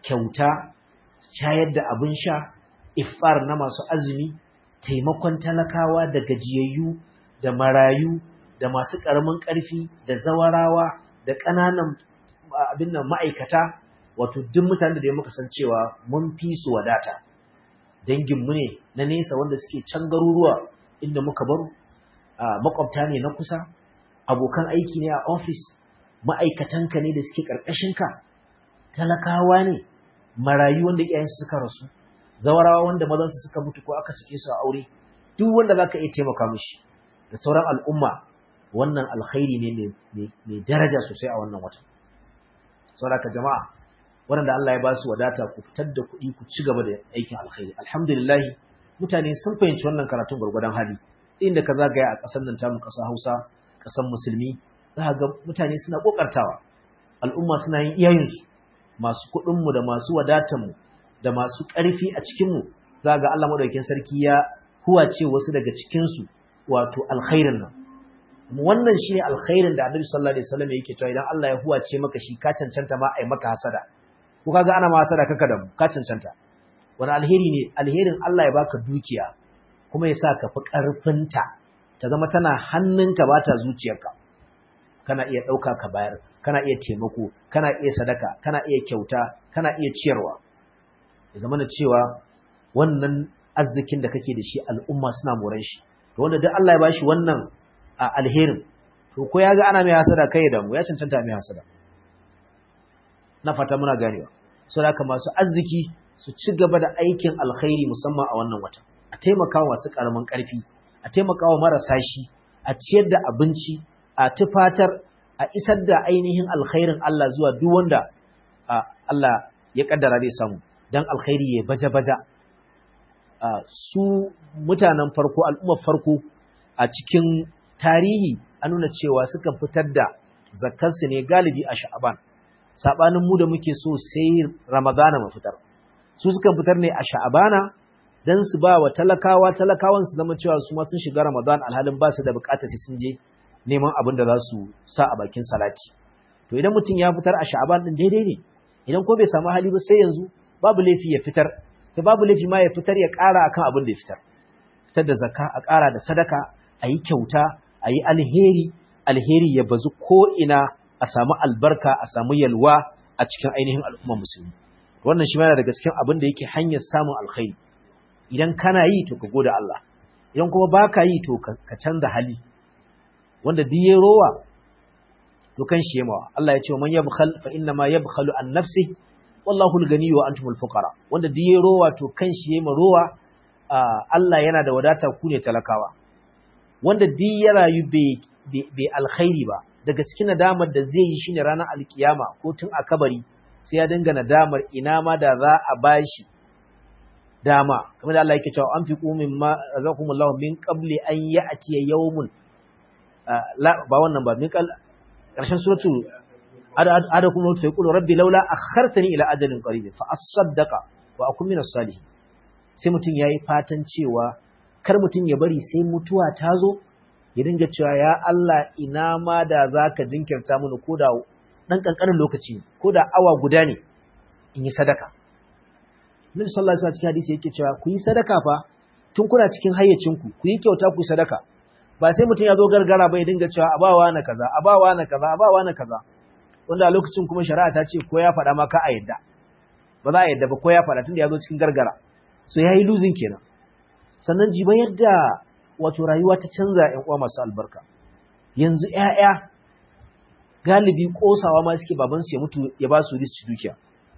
kyauta shayar da abin sha ifar na masu azumi taimakon talakawa da gajiyayyu da marayu da masu ƙaramin ƙarfi da zawarawa da ƙananan abin nan ma'aikata wato duk mutanen da ya muka san cewa mun fi su wadata danginmu ne na nesa wanda suke can garuruwa inda muka baro makwabta ne na kusa abokan aiki ne a ofis ma'aikatanka ne da suke ƙarƙashinka talakawa ne marayu wanda iyayensu suka rasu zawarawa wanda mazansu suka mutu ko aka sake su a aure duk wanda zaka iya taimaka mishi da sauran al'umma wannan alkhairi ne mai daraja sosai a wannan watan saboda jama'a waɗanda Allah ya ba su wadata ku fitar da kuɗi ku ci gaba da aikin alkhairi alhamdulillah mutane sun fahimci wannan karatun gwargwadon hali inda ka zagaya a ƙasar nan tamu ƙasar Hausa ƙasar musulmi za ga mutane suna kokartawa al'umma suna yin iyayensu masu kuɗinmu da masu wadatanmu da masu ƙarfi a cikinmu za ga Allah maɗaukin sarki ya huwace wasu daga cikinsu wato alkhairin nan wannan shi ne alkhairin da annabi sallallahu alaihi wasallam yake cewa idan Allah ya huwace maka shi ka cancanta ma ai maka hasada ko kaga ana ma hasada kaka da mu ka cancanta wani alheri ne alherin Allah ya baka dukiya kuma ya sa ka fi ƙarfinta ta zama tana hannunka ba ta zuciyarka kana iya ɗauka ka bayar kana iya taimako kana iya sadaka kana iya kyauta kana iya ciyarwa ya zama na cewa wannan arzikin da kake da shi al'umma suna moran shi to wanda duk Allah ya bashi wannan alherin to ko ya ga ana mai hasada kai da mu ya cancanta mai hasada na fata muna ganewa so da masu arziki su ci gaba da aikin alkhairi musamman a wannan wata a taimakawa masu karamin karfi a taimakawa marasa shi a ciyar da abinci a tufatar a isar da ainihin alkhairin Allah zuwa duk wanda Allah ya kaddara zai samu dan alkhairi ya baja-baja su mutanen farko al'ummar farko a cikin tarihi an nuna cewa suka fitar da zakarsu ne galibi a sha'aban sabanin mu da muke so sai ramadana mu fitar su suka fitar ne a sha'abana dan su ba wa talakawa talakawan su zama cewa su ma sun shiga ramadan alhalin ba su da bukatar sai sun je neman abin da za su sa a bakin salati to idan mutum ya fitar a sha'aban din daidai ne idan ko bai samu hali ba sai yanzu babu laifi ya fitar to babu laifi ma ya fitar ya ƙara akan abin da ya fitar fitar da zakka a ƙara da sadaka a yi kyauta a yi alheri alheri ya bazu ko ina a samu albarka a samu yalwa a cikin ainihin al'umma musulmi wannan shi yana daga cikin abin da yake hanyar samun alkhairi idan kana yi to ka gode Allah idan kuma baka yi to ka canza hali wanda duk ya rowa to kan shi yamawa Allah ya ce man yabkhal fa inna ma yabkhalu an nafsi wallahu al-ghani wa antumul fuqara wanda duk ya rowa to kan shi yama rowa Allah yana da wadata ku ne talakawa wanda duk ya rayu bai bai alkhairi ba daga cikin nadamar da zai yi shine ranar alkiyama ko tun a kabari sai ya dinga nadamar ina ma da za a bashi dama kamar da Allah yake cewa an fi qumin ma razakumullahu min qabli an ya'ti yawmun la ba wannan ba min kal karshen suratu ada kuma fa yaqulu rabbi laula akhartani ila ajalin qarib fa asaddaqa wa akun minas salihin sai mutun yayi fatan cewa kar mutun ya bari sai mutuwa ta zo ya dinga cewa ya Allah ina ma da zaka jinkirta mini koda dan kankanin lokaci koda awa guda ne in yi sadaka Nabi sallallahu alaihi wasallam cikin hadisi yake cewa ku yi sadaka fa tun kuna cikin hayyacinku ku yi kyauta ku sadaka ba sai mutum ya zo gargara ba ya dinga cewa abawa na kaza abawa na kaza abawa na kaza wanda a lokacin kuma shari'a ta ce ko ya faɗa ma ka a yadda ba za a yadda ba ko ya faɗa tunda ya zo cikin gargara so ya yi losing kenan sannan jiba yadda wato rayuwa ta canza ƴan uwa masu albarka yanzu ƴaƴa galibi kosawa ma suke babansu ya mutu ya ba su riski dukiya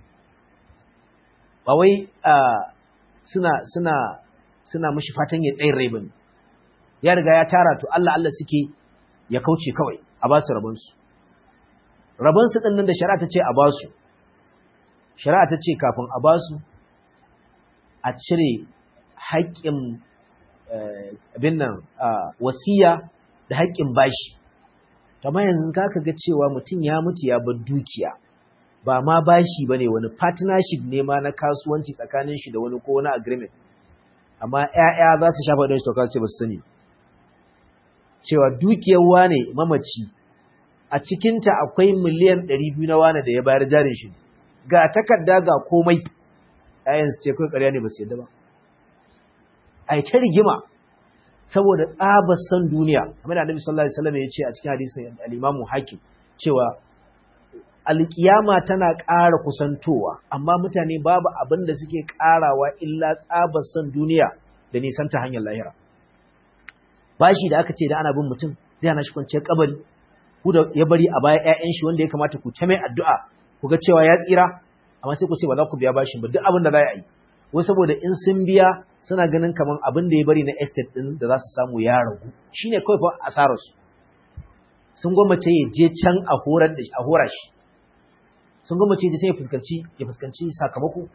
ba wai suna suna suna mishi fatan ya tsayin rai bane ya riga ya tara to Allah Allah suke ya kauce kawai a ba su rabon su rabon su din nan da shari'a ta ce a ba su shari'a ta ce kafin a ba su a cire haƙƙin abin nan wasiya da haƙƙin bashi amma yanzu ka ga cewa mutum ya mutu ya bar dukiya ba ma bashi ba ne wani partnership ne ma na kasuwanci tsakanin shi da wani ko wani agreement amma ‘ya'ya za su shafa don shi toka ce ba su sani cewa dukiyar wane mamaci a cikinta akwai miliyan 200 na wane da ya bayar jarin shi ga takarda ga komai ayan su ce kai ƙarya ne ba su yadda ba ai ta rigima saboda tsabar san duniya kamar da Annabi sallallahu alaihi wasallam ya ce a cikin hadisin al-Imam Hakim cewa alkiyama tana ƙara kusantowa amma mutane babu abin da suke ƙarawa illa tsabar san duniya da nisan ta hanyar lahira bashi da aka ce da ana bin mutum zai hana shi kwanciyar kabari ku da ya bari a baya ƴaƴan shi wanda ya kamata ku ta mai addu'a ku ga cewa ya tsira amma sai ku ce ba za ku biya bashin ba duk abin da za a yi wai saboda in sun biya suna ganin kaman abin da ya bari na estate din da za su samu ya ragu shine kawai fa asarar su sun gwammace ya je can a horar da a hora shi sun gwammace ya je ya fuskanci ya fuskanci sakamako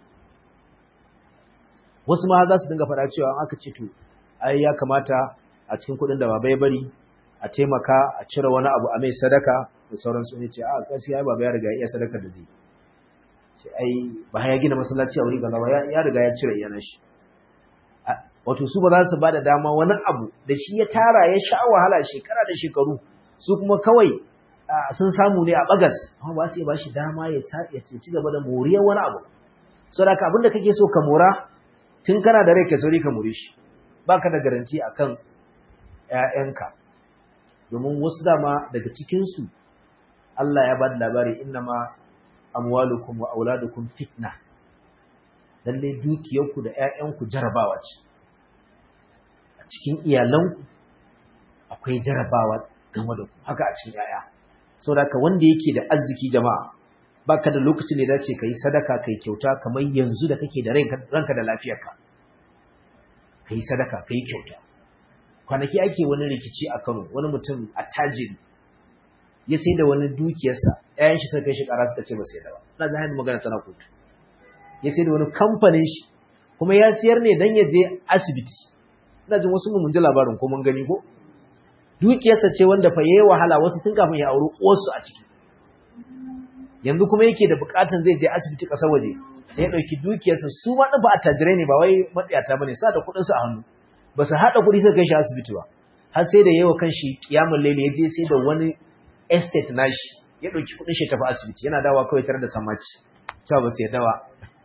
wasu ma za su dinga faɗa cewa aka ce to ai ya kamata a cikin kuɗin da baba ya bari a taimaka a cire wani abu a mai sadaka da sauransu ne ce a gaskiya baba ya riga ya sadaka da zai ce ai ba ya gina masallaci a wuri kaza ba ya riga ya cire iyana shi wato su ba za su ba da dama wani abu da shi ya tara ya sha wahala shekara da shekaru su kuma kawai sun samu ne a bagas amma ba su ba shi dama ya ci gaba da moriyar wani abu saboda abin da kake so ka mora tun kana da rai ka sauri ka more shi baka da garanti akan ƴaƴanka domin wasu dama daga cikin su Allah ya ba da labari innama amwalukum wa auladukum fitna lalle dukiyarku da ƴaƴanku jarabawa ce a cikin iyalanku akwai jarabawa game da ku haka a cikin ƴaƴa saboda ka wanda yake da arziki jama'a baka da lokacin da dace kai sadaka kai kyauta kamar yanzu da kake da ranka da lafiyarka kai sadaka kai kyauta kwanaki ake wani rikici a Kano wani mutum attajiri ya sai da wani dukiyarsa ɗayan shi suka kai shi ƙara suka ce ba sai da ba na zahiri magana tana kotu ya sai da wani kamfanin shi kuma ya siyar ne dan ya je asibiti ina jin wasu mun ji labarin ko mun gani ko dukiyarsa ce wanda fa yayi wahala wasu tun kafin ya auri uwarsu a ciki yanzu kuma yake da bukatun zai je asibiti ƙasar waje sai ya ɗauki dukiyarsa su ma ɗin ba attajirai ne ba wai matsiyata ba ne sa da kuɗinsu a hannu ba su haɗa kuɗi suka kai shi asibiti ba har sai da yawa kan shi kiyamun laili ya je sai da wani estate nashi ya ɗauki kuɗin shi tafi asibiti yana dawa kawai tare da samaci cewa ba su yadda ba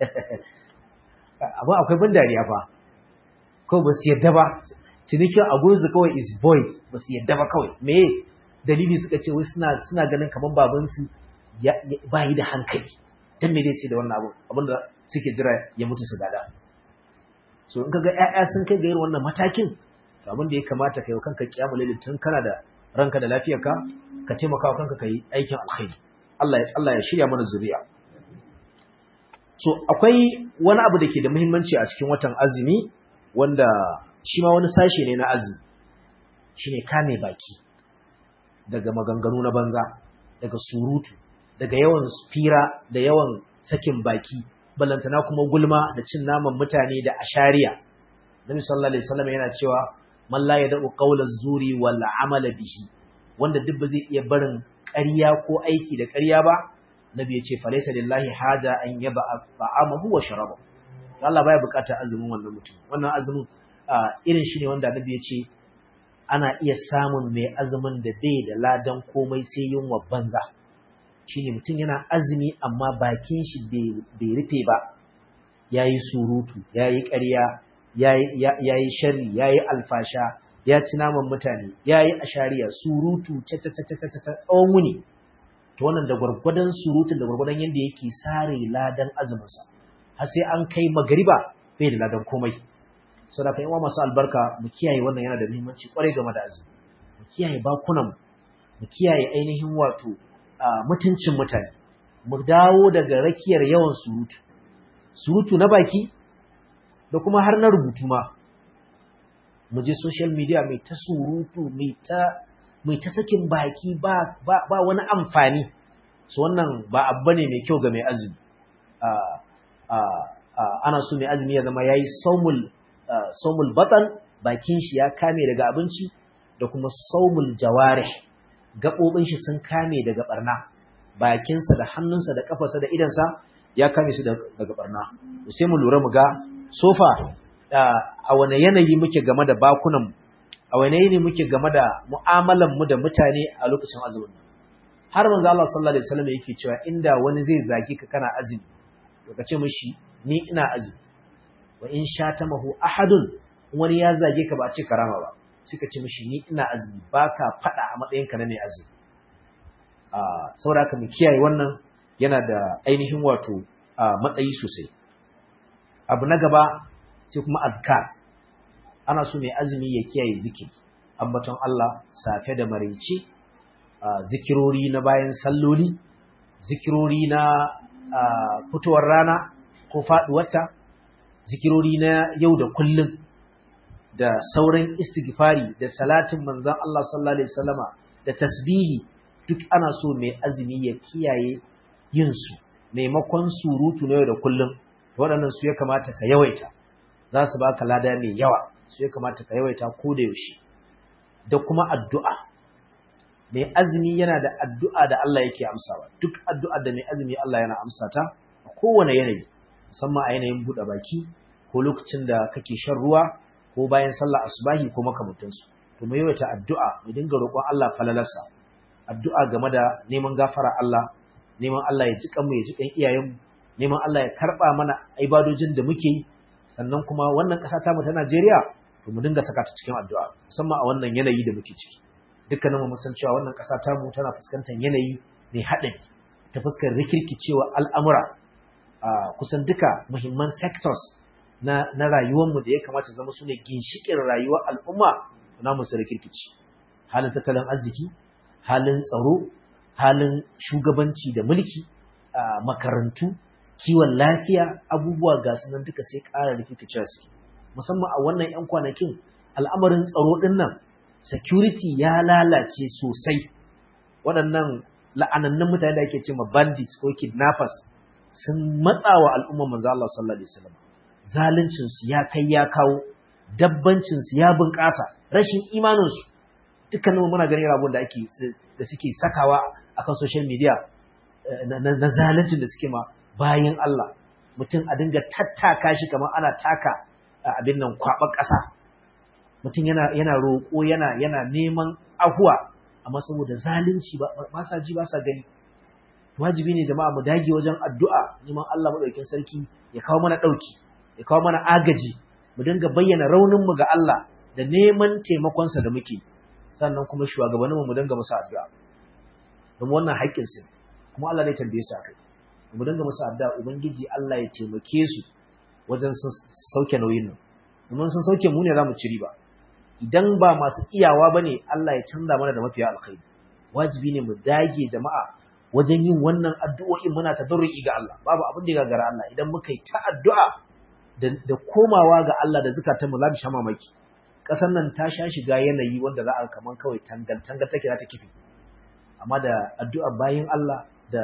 abin akwai ban dariya fa kawai ba su yadda ba cinikin a gurinsu kawai is void ba su yadda ba kawai me dalili suka ce wai suna suna ganin kamar babansu ba yi da hankali dan me zai sai da wannan abu abinda suke jira ya mutu su gada so in kaga ƴaƴa sun kai ga irin wannan matakin to abin da ya kamata kai kanka kiyamul lail tun kana da ranka da lafiyarka ka taimaka wa kanka kai aikin alkhairi Allah ya Allah ya shirya mana zuriya so akwai wani abu da ke da muhimmanci a cikin watan azumi wanda shi ma wani sashe ne na azumi shine kame baki daga maganganu na banza daga surutu daga yawan fira da yawan sakin baki balantana kuma gulma da cin naman mutane da ashariya Nabi sallallahu alaihi wasallam yana cewa man la yad'u qawla zuri wal amala bihi wanda duk ba zai iya barin ƙarya ko aiki da ƙarya ba Nabi ya ce falaysa lillahi haja an yaba ta'amahu wa sharabahu Allah baya bukatar azumin wannan mutum wannan azumin irin shi ne wanda Nabi ya ce ana iya samun mai azumin da bai da ladan komai sai yunwa banza shine mutum yana azumi amma bakin shi bai rufe ba yayi surutu yayi ƙarya yayi sharri yayi alfasha ya ci naman mutane yayi ashariya surutu ta ta ta ta ta tsawon wuni to wannan da gwargwadon surutun da gwargwadon yanda yake sare ladan azumin sa har sai an kai magariba bai da ladan komai saboda kai masu albarka mu kiyaye wannan yana da muhimmanci kwarai game da azumi mu kiyaye bakunan mu kiyaye ainihin wato mutuncin mutane mu dawo daga rakiyar yawan surutu surutu na baki da kuma har na rubutu ma mu je social media mai ta surutu mai ta mai ta sakin baki ba ba, ba wani amfani so wannan ba abu ne mai kyau ga mai azumi ana so mai azumi ya zama yayi saumul saumul batan bakin shi ya kame daga abinci da kuma saumul jawarih gaɓoɓin shi sun kame daga ɓarna bakinsa da hannunsa da ƙafarsa da idansa ya kame su daga ɓarna sai mu lura mu ga sofa a wane yanayi muke game da bakunan a wane yanayi muke game da mu'amalan mu da mutane a lokacin azumin har manzo Allah sallallahu alaihi wasallam yake cewa inda wani zai zage ka kana azumi to ka ce mishi ni ina azumi wa in shatamahu ahadun wani ya zage ka ba ce karama ba suka ce mishi ni ina azumi baka fada a matsayin ka na mai azumi a saboda haka mu kiyaye wannan yana da ainihin wato matsayi sosai abu na gaba sai kuma azkar ana so mai azumi ya kiyaye zikiri ambaton Allah safe da maraice zikirori na bayan salloli zikirori na fitowar rana ko faduwarta zikirori na yau da kullum da sauran istighfari da salatin manzon Allah sallallahu alaihi wasallama da tasbihi duk ana so mai azumi ya kiyaye yin su maimakon surutu na yau da kullum waɗannan su ya kamata ka yawaita za su baka lada mai yawa su ya kamata ka yawaita ko da yaushe da kuma addu'a mai azumi yana da addu'a da Allah yake amsawa duk addu'a da mai azumi Allah yana amsa ta a kowane yanayi musamman a yanayin buɗe baki ko lokacin da kake shan ruwa ko bayan sallah asubahi ko makamantansu to mu yawaita addu'a mu dinga roƙon Allah falalarsa addu'a game da neman gafara Allah neman Allah ya jiƙan mu ya jiƙan iyayen mu neman Allah ya karɓa mana ibadojin da muke yi sannan kuma wannan ƙasa ta mu ta Najeriya to mu dinga saka ta cikin addu'a musamman a wannan yanayi da muke ciki dukkanin mu san cewa wannan ƙasa ta mu tana fuskantar yanayi mai haɗari ta fuskar rikirkicewa al'amura a kusan duka muhimman sectors na na rayuwar mu da ya kamata zama su ne ginshiƙin rayuwar al'umma na mu su rikirkici halin tattalin arziki halin tsaro halin shugabanci da mulki makarantu kiwon lafiya abubuwa ga sunan duka sai ƙara rikirkicewa suke musamman a wannan 'yan kwanakin al'amarin tsaro ɗin nan security ya lalace sosai waɗannan la'anannun mutane da ake ce ma bandits ko kidnappers sun matsawa al'umma manzo Allah sallallahu alaihi wasallam zaluncin su ya kai ya kawo dabbancin su ya bunƙasa rashin imanin su dukkanin muna ganin rabon da ake da suke sakawa akan social media na zaluncin da suke ma bayin Allah mutum a dinga tattaka shi kamar ana taka abin nan kwaɓar ƙasa mutum yana yana roƙo yana yana neman ahuwa amma saboda zalunci ba sa ji ba sa gani wajibi ne jama'a mu dage wajen addu'a neman Allah madaukakin sarki ya kawo mana dauki ya kawo mana agaji mu dinga bayyana raunin mu ga Allah da neman taimakon sa da muke sannan kuma shugabannin mu mu dinga musu addu'a don wannan haƙƙin su kuma Allah zai tambaye su akai mu dinga musu addu'a ubangiji Allah ya taimake su wajen sauke nauyin nan domin sun sauke mu ne za mu ci riba idan ba masu iyawa ba ne Allah ya canza mana da mafiya alkhairi wajibi ne mu dage jama'a wajen yin wannan addu'o'in muna tadarru'i ga Allah babu abin da ya gagara Allah idan muka yi ta addu'a da komawa ga Allah da zakatan mu za mu sha mamaki ƙasar nan ta sha shiga yanayi wanda za a kaman kawai tangal tangal take za ta kifi amma da addu'a bayin Allah da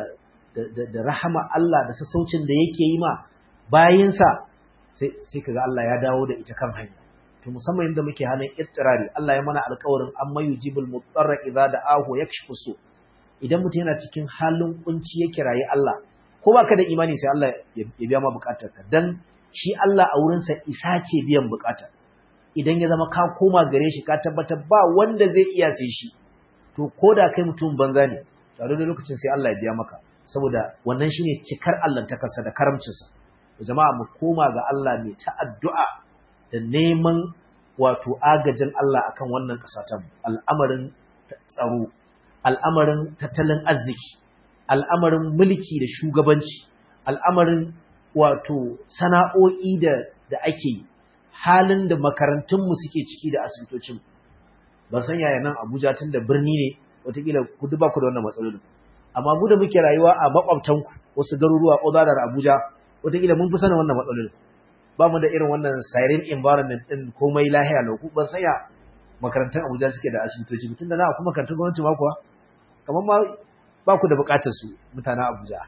da rahama Allah da sassaucin da yake yi ma bayinsa sai sai kaga Allah ya dawo da ita kan hanya to musamman inda muke halin ittirari Allah ya mana alƙawarin amma yujibul mutarra idza da'ahu yakshifu su idan mutum yana cikin halin kunci ya kirayi Allah ko baka da imani sai Allah ya biya ma bukatarka dan shi Allah a wurin sa isa ce biyan bukata idan ya zama ka koma gare shi ka tabbatar ba wanda zai iya sai shi to koda kai mutum banza ne tare da lokacin sai Allah ya biya maka saboda wannan shine cikar Allah ta kasa da karamcinsa jama'a mu koma ga Allah mai ta addu'a da neman wato agajin Allah akan wannan ƙasa ta al'amarin tsaro, al'amarin tattalin arziki, al'amarin mulki da shugabanci, al'amarin wato sana'o'i da, da ake halin da makarantunmu suke ciki da asibitocin. Ban san yaya nan Abuja tun da birni ne, watakila ku duba ku da wannan matsalolin. Amma mu da muke rayuwa a makwabtanku wasu garuruwa Oza da Abuja, watakila mun fi sanin wannan matsalolin. ba mu da irin wannan siren environment din komai lahiya lauku ban sanya makarantar Abuja suke da asibitoci tun da na kuma makarantun gwamnati ma kuwa kamar ma ba ku da bukatar su mutanen Abuja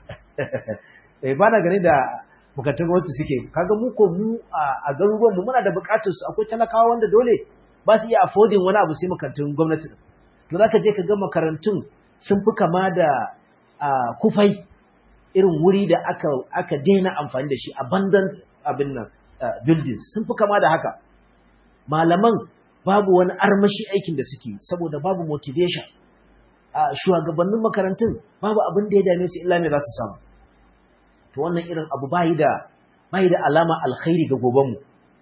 eh ba na gani da makarantun gwamnati suke kaga mu ko mu a garuruwan mu muna da bukatar su akwai talakawa wanda dole ba su iya affording wani abu sai makarantun gwamnati to zaka je ka ga makarantun sun fi kama da kufai irin wuri da aka aka daina amfani da shi abundant abin nan Uh, buildings sun fi kama da haka malaman babu wani armashi aikin da suke saboda babu motivation shugabannin makarantun babu abin da ya dame su illa me za su samu to wannan irin abu bayi da bayi da alama alkhairi ga gobenmu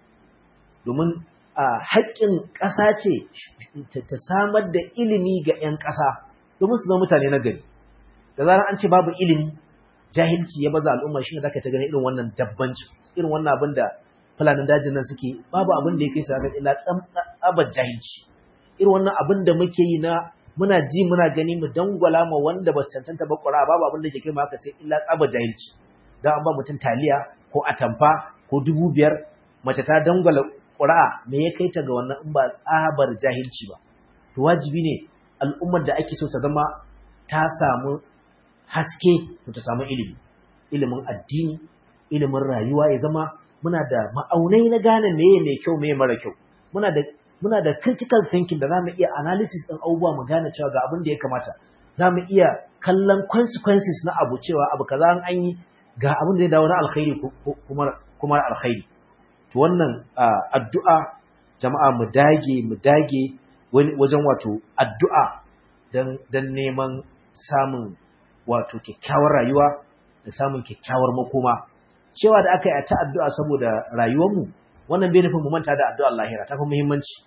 domin haƙƙin ƙasa ce ta samar da ilimi ga 'yan ƙasa domin su zama mutane na gari da zarar an ce babu ilimi jahilci ya baza al'umma shi ne zaka ta gani irin wannan dabbanci irin wannan abin da fulanin dajin nan suke babu abin da ya kai su ga illa tsabar jahilci irin wannan abin da muke yi na muna ji muna gani mu dangwala ma wanda ba su cancanta ba ƙura babu abin da ke kai haka sai illa tsabar jahilci don an ba mutum taliya ko atamfa ko dubu biyar mace ta dangwala ƙura me ya kai ta ga wannan in ba tsabar jahilci ba to wajibi ne al'ummar da ake so ta zama ta samu haske to ta samu ilimi ilimin addini ilimin rayuwa ya zama muna da ma'aunai na gane meye mai kyau meye mara kyau muna da muna da critical thinking da zamu iya analysis din abubuwa mu gane cewa ga abin da ya kamata zamu iya kallon consequences na abu cewa abu kaza an yi ga abin da ya dawo na alkhairi kuma kuma alkhairi to wannan addu'a jama'a mu dage mu dage wajen wato addu'a dan dan neman samun wato kyakkyawar rayuwa da samun kyakkyawar makoma cewa da aka yi ta addu'a saboda rayuwarmu wannan bai nufin mu manta da addu'ar lahira ta fi muhimmanci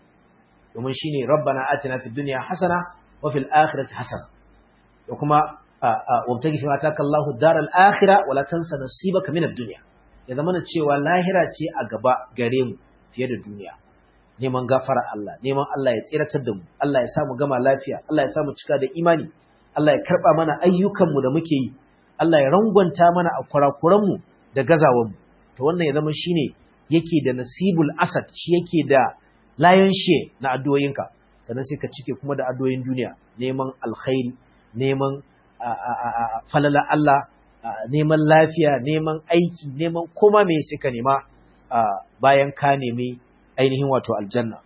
domin shine rabbana atina fid dunya hasana wa fil akhirati hasana da kuma wabtagi fi ma taka Allahu daral akhirah wa la tansa nasibaka min ad-dunya ya zama cewa lahira ce a gaba gare mu fiye da duniya neman gafara Allah neman Allah ya tsiratar da mu Allah ya sa mu gama lafiya Allah ya sa mu cika da imani Allah ya karba mana ayyukan mu da muke yi Allah ya rangwanta mana a kurakuran mu da gazawan mu to wannan ya zama shine yake da nasibul asad shi yake da layon she na addu'oyinka sannan sai ka cike kuma da addu'oyin duniya neman alkhairi neman falala Allah neman lafiya neman aiki neman koma me sai ka nema bayan ka nemi ainihin wato aljanna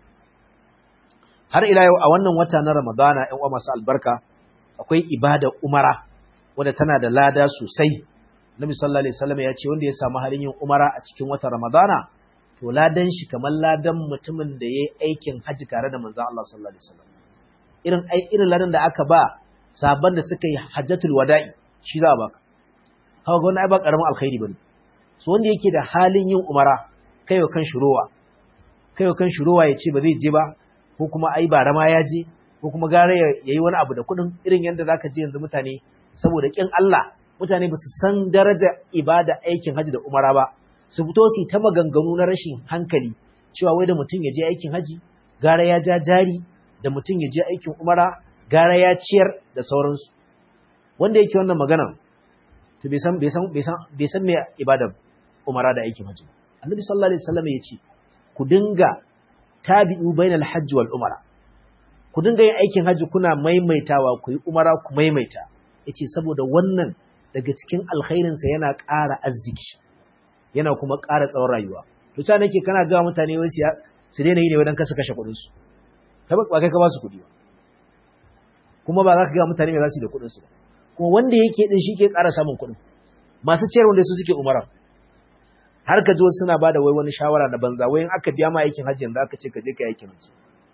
har ila yau a wannan wata na ramadana ƴan uwa masu albarka akwai ibada umara wadda tana da lada sosai Nabi sallallahu alaihi wasallam ya ce wanda ya samu halin yin umara a cikin watan ramadana to ladan shi kamar ladan mutumin da yayi aikin haji tare da manzon Allah sallallahu alaihi wasallam irin ai irin ladan da aka ba sabon da suka yi hajjatul wada'i shi za a baka kaga ga wannan ai ba karamin alkhairi bane so wanda yake da halin yin umara kai wa kan shurowa kai wa kan shurowa ya ce ba zai je ba ko kuma ai ba rama ya je ko kuma gare ya yi wani abu da kuɗin irin yadda zaka je yanzu mutane saboda kin Allah mutane ba su san daraja ibada aikin haji da umara ba su fito su ta maganganu na rashin hankali cewa wai da mutum ya je aikin haji gara ya ja jari da mutum ya je aikin umara gara ya ciyar da sauransu wanda yake wannan magana to bai san bai san bai san bai san me ibada umara da aikin haji annabi sallallahu alaihi wasallam ya ce ku dinga tabi'u bainal hajji wal umara ku dinga yin aikin haji kuna maimaitawa ku yi umara ku maimaita yace saboda wannan daga cikin alkhairin sa yana ƙara arziki yana kuma ƙara tsawon rayuwa to ta nake kana ga mutane wai su daina yi ne wadan kasa kashe kuɗin su kai ba kai ka ba su kuɗi ba kuma ba za ka ga mutane me za su yi da kuɗin su ba kuma wanda yake din shi ke ƙara samun kuɗin masu ciyar wanda su suke umara har ka ji suna bada wai wani shawara na banza wai in aka biya ma aikin hajji yanzu aka ce ka je ka aikin hajji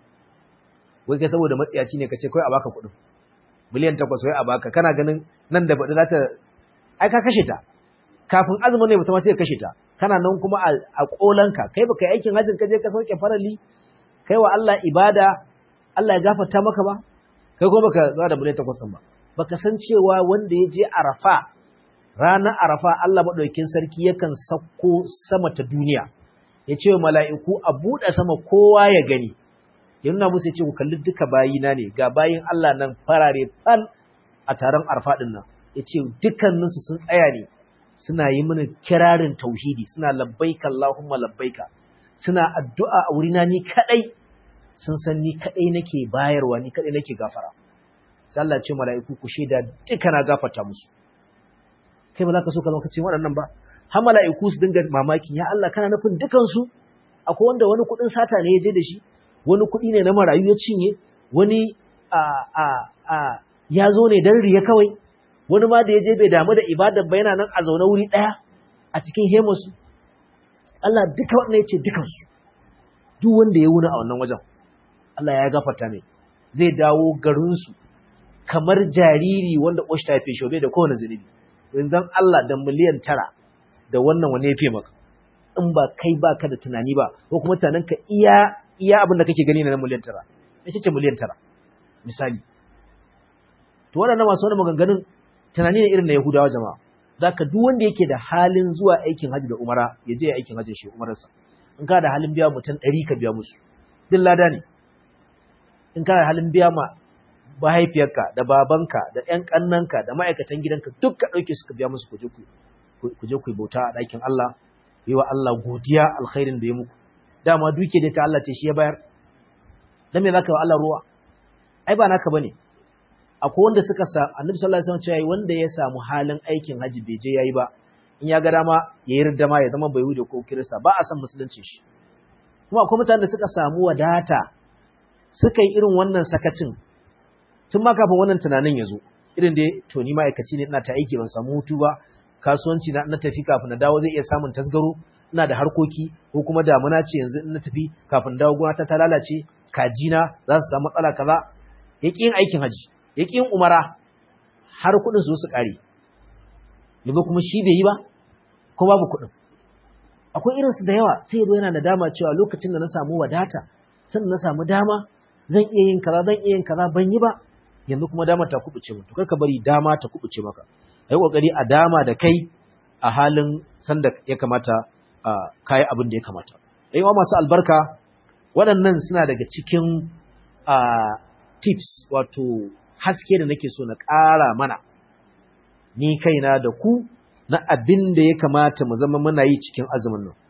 wai kai saboda matsiyaci ne ka ce kai a baka kuɗin miliyan takwas wai a baka kana ganin nan da baɗi za ta ai ka kashe ta kafin azumin ne mutum sai ka kashe ta kana nan kuma a ƙolanka kai baka yi aikin hajjin ka je ka sauke farali kai wa Allah ibada Allah ya gafarta maka ba kai kuma baka zuwa da miliyan takwas ɗin ba baka san cewa wanda ya je Arafa ranar Arafa Allah maɗaukin sarki yakan sauko sama ta duniya ya ce wa mala'iku a buɗe sama kowa ya gani ya nuna musu ya ce ku kalli duka bayina ne ga bayin Allah nan farare fal a taron Arafa ɗin nan ya ce dukkaninsu sun tsaya ne suna yi mini kirarin tauhidi suna labbaika Allahumma labbaika suna addu'a a wurina ni kaɗai sun san ni kaɗai nake bayarwa ni kaɗai nake gafara sai Allah ce mala'iku ku shaida duka na gafarta musu kai ba za ka so ka lokacin waɗannan ba har mala'iku su dinga mamakin ya Allah kana nufin dukansu akwai wanda wani kuɗin sata ne ya je da shi wani kuɗi ne na marayu ya cinye wani a a a ya zo ne dan riya kawai wani ma da ya je bai damu da ibadar ba yana nan a zaune wuri ɗaya a cikin hemosu Allah duka wannan ya ce dukansu duk wanda ya wuni a wannan wajen Allah ya gafarta ne zai dawo garinsu kamar jariri wanda ƙoshi ta haife shi bai da kowane zunubi yanzu Allah da miliyan tara da wannan wani ya fiye maka in ba kai ba ka da tunani ba ko kuma tunanin ka iya iya abin da kake gani na miliyan tara ita ce miliyan tara misali to waɗannan masu wani maganganun tunani ne irin na Yahudawa jama'a zaka duk wanda yake da halin zuwa aikin haji da umara ya je aikin hajjin shi umararsa in ka da halin biya mutum ɗari ka biya musu duk lada ne in ka da halin biya ma mahaifiyarka da babanka da ƴan ƙannanka da ma'aikatan gidanka duk ka ɗauke su ka biya musu kuje ku kuje ku bauta a ɗakin Allah yi wa Allah godiya alkhairin da ya muku dama duke da ta Allah ce shi ya bayar dan me zaka wa Allah ruwa ai ba naka bane akwai wanda suka sa annabi sallallahu alaihi wasallam cewa wanda ya samu halin aikin haji bai je yayi ba in ya ga dama ya yi ridda ya zama bai wuce ko kirista ba a san musulunci shi kuma akwai mutanen da suka samu wadata suka yi irin wannan sakacin tun ma kafin wannan tunanin ya zo irin da to ni ma'aikaci ne ina ta aiki ban samu hutu ba kasuwanci na na tafi kafin na dawo zai iya samun tasgaro ina da harkoki ko kuma damuna ce yanzu in na tafi kafin dawo gona ta ta lalace kajina za su samu matsala kaza ya yin aikin haji ya yin umara har kuɗin su su ƙare yanzu kuma shi bai yi ba ko babu kuɗin akwai irinsu da yawa sai yazo yana da dama cewa lokacin da na samu wadata sannan na samu dama zan iya yin kaza zan iya yin kaza ban yi ba yanzu kuma dama ta kubuce mu to kar ka bari dama ta kubuce maka ai kokari a dama da kai a halin sanda ya kamata a kai abin da ya kamata ai wa masu albarka waɗannan suna daga cikin tips wato haske da nake so na ƙara mana ni kaina da ku na abin da ya kamata mu zama muna yi cikin azumin nan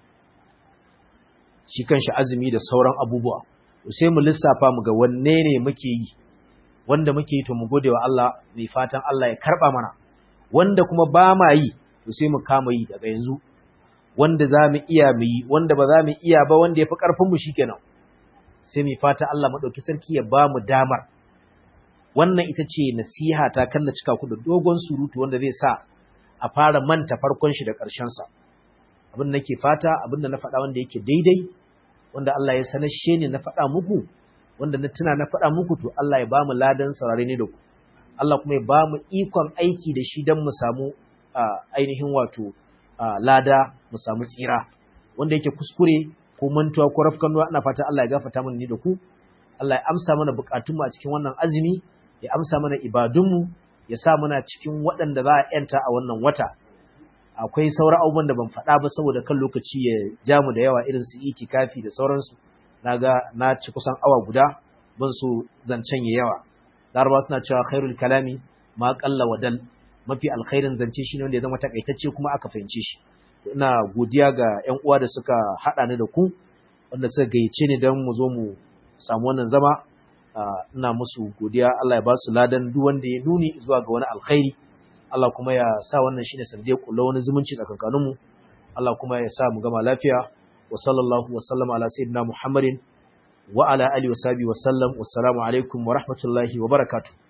shi kanshi azumi da sauran abubuwa sai mu lissafa mu ga wanne ne muke yi wanda muke yi to mu gode wa Allah mai fatan Allah ya karba mana wanda kuma ba ma yi to sai mu kama yi daga yanzu wanda za mu iya mu yi wanda ba za mu iya ba wanda ya fi ƙarfin mu shikenan sai mu fata Allah madauki sarki ya ba mu damar wannan ita ce nasiha ta kan na cika ku da dogon surutu wanda zai sa a fara manta farkon shi da ƙarshen sa abin da nake fata abin da na faɗa wanda yake daidai wanda Allah ya sanashe ni na faɗa muku wanda na tuna na faɗa muku to Allah ya ba mu ladan saurare ne da ku Allah kuma ya ba mu ikon aiki da shi don mu samu ainihin wato lada mu samu tsira wanda yake kuskure ko mantuwa ko rafkanuwa ana fata Allah ya gafarta mana ni da ku Allah ya amsa mana bukatunmu a cikin wannan azumi ya amsa mana ibadunmu ya sa muna cikin waɗanda za a yanta a wannan wata akwai sauran abubuwan da ban faɗa ba saboda kan lokaci ya ja mu da yawa irin su itikafi da sauransu naga na ci kusan awa guda ban so zancen ya yawa larabawa suna cewa khairul kalami ma qalla wa dal mafi alkhairin zance shine wanda ya zama takaitacce kuma aka fahimce shi ina godiya ga ƴan uwa da suka hada ni da ku wanda suka gayyace ni don mu zo mu samu wannan zama ina musu godiya Allah ya ba su ladan duk wanda ya nuni zuwa ga wani alkhairi Allah kuma ya sa wannan shine sanadiyar kullu wani zumunci tsakankanin mu Allah kuma ya sa mu gama lafiya wa sallallahu wa sallama ala sayyidina Muhammadin wa ala alihi wa sahbihi wa sallam wassalamu alaikum wa rahmatullahi wa barakatuh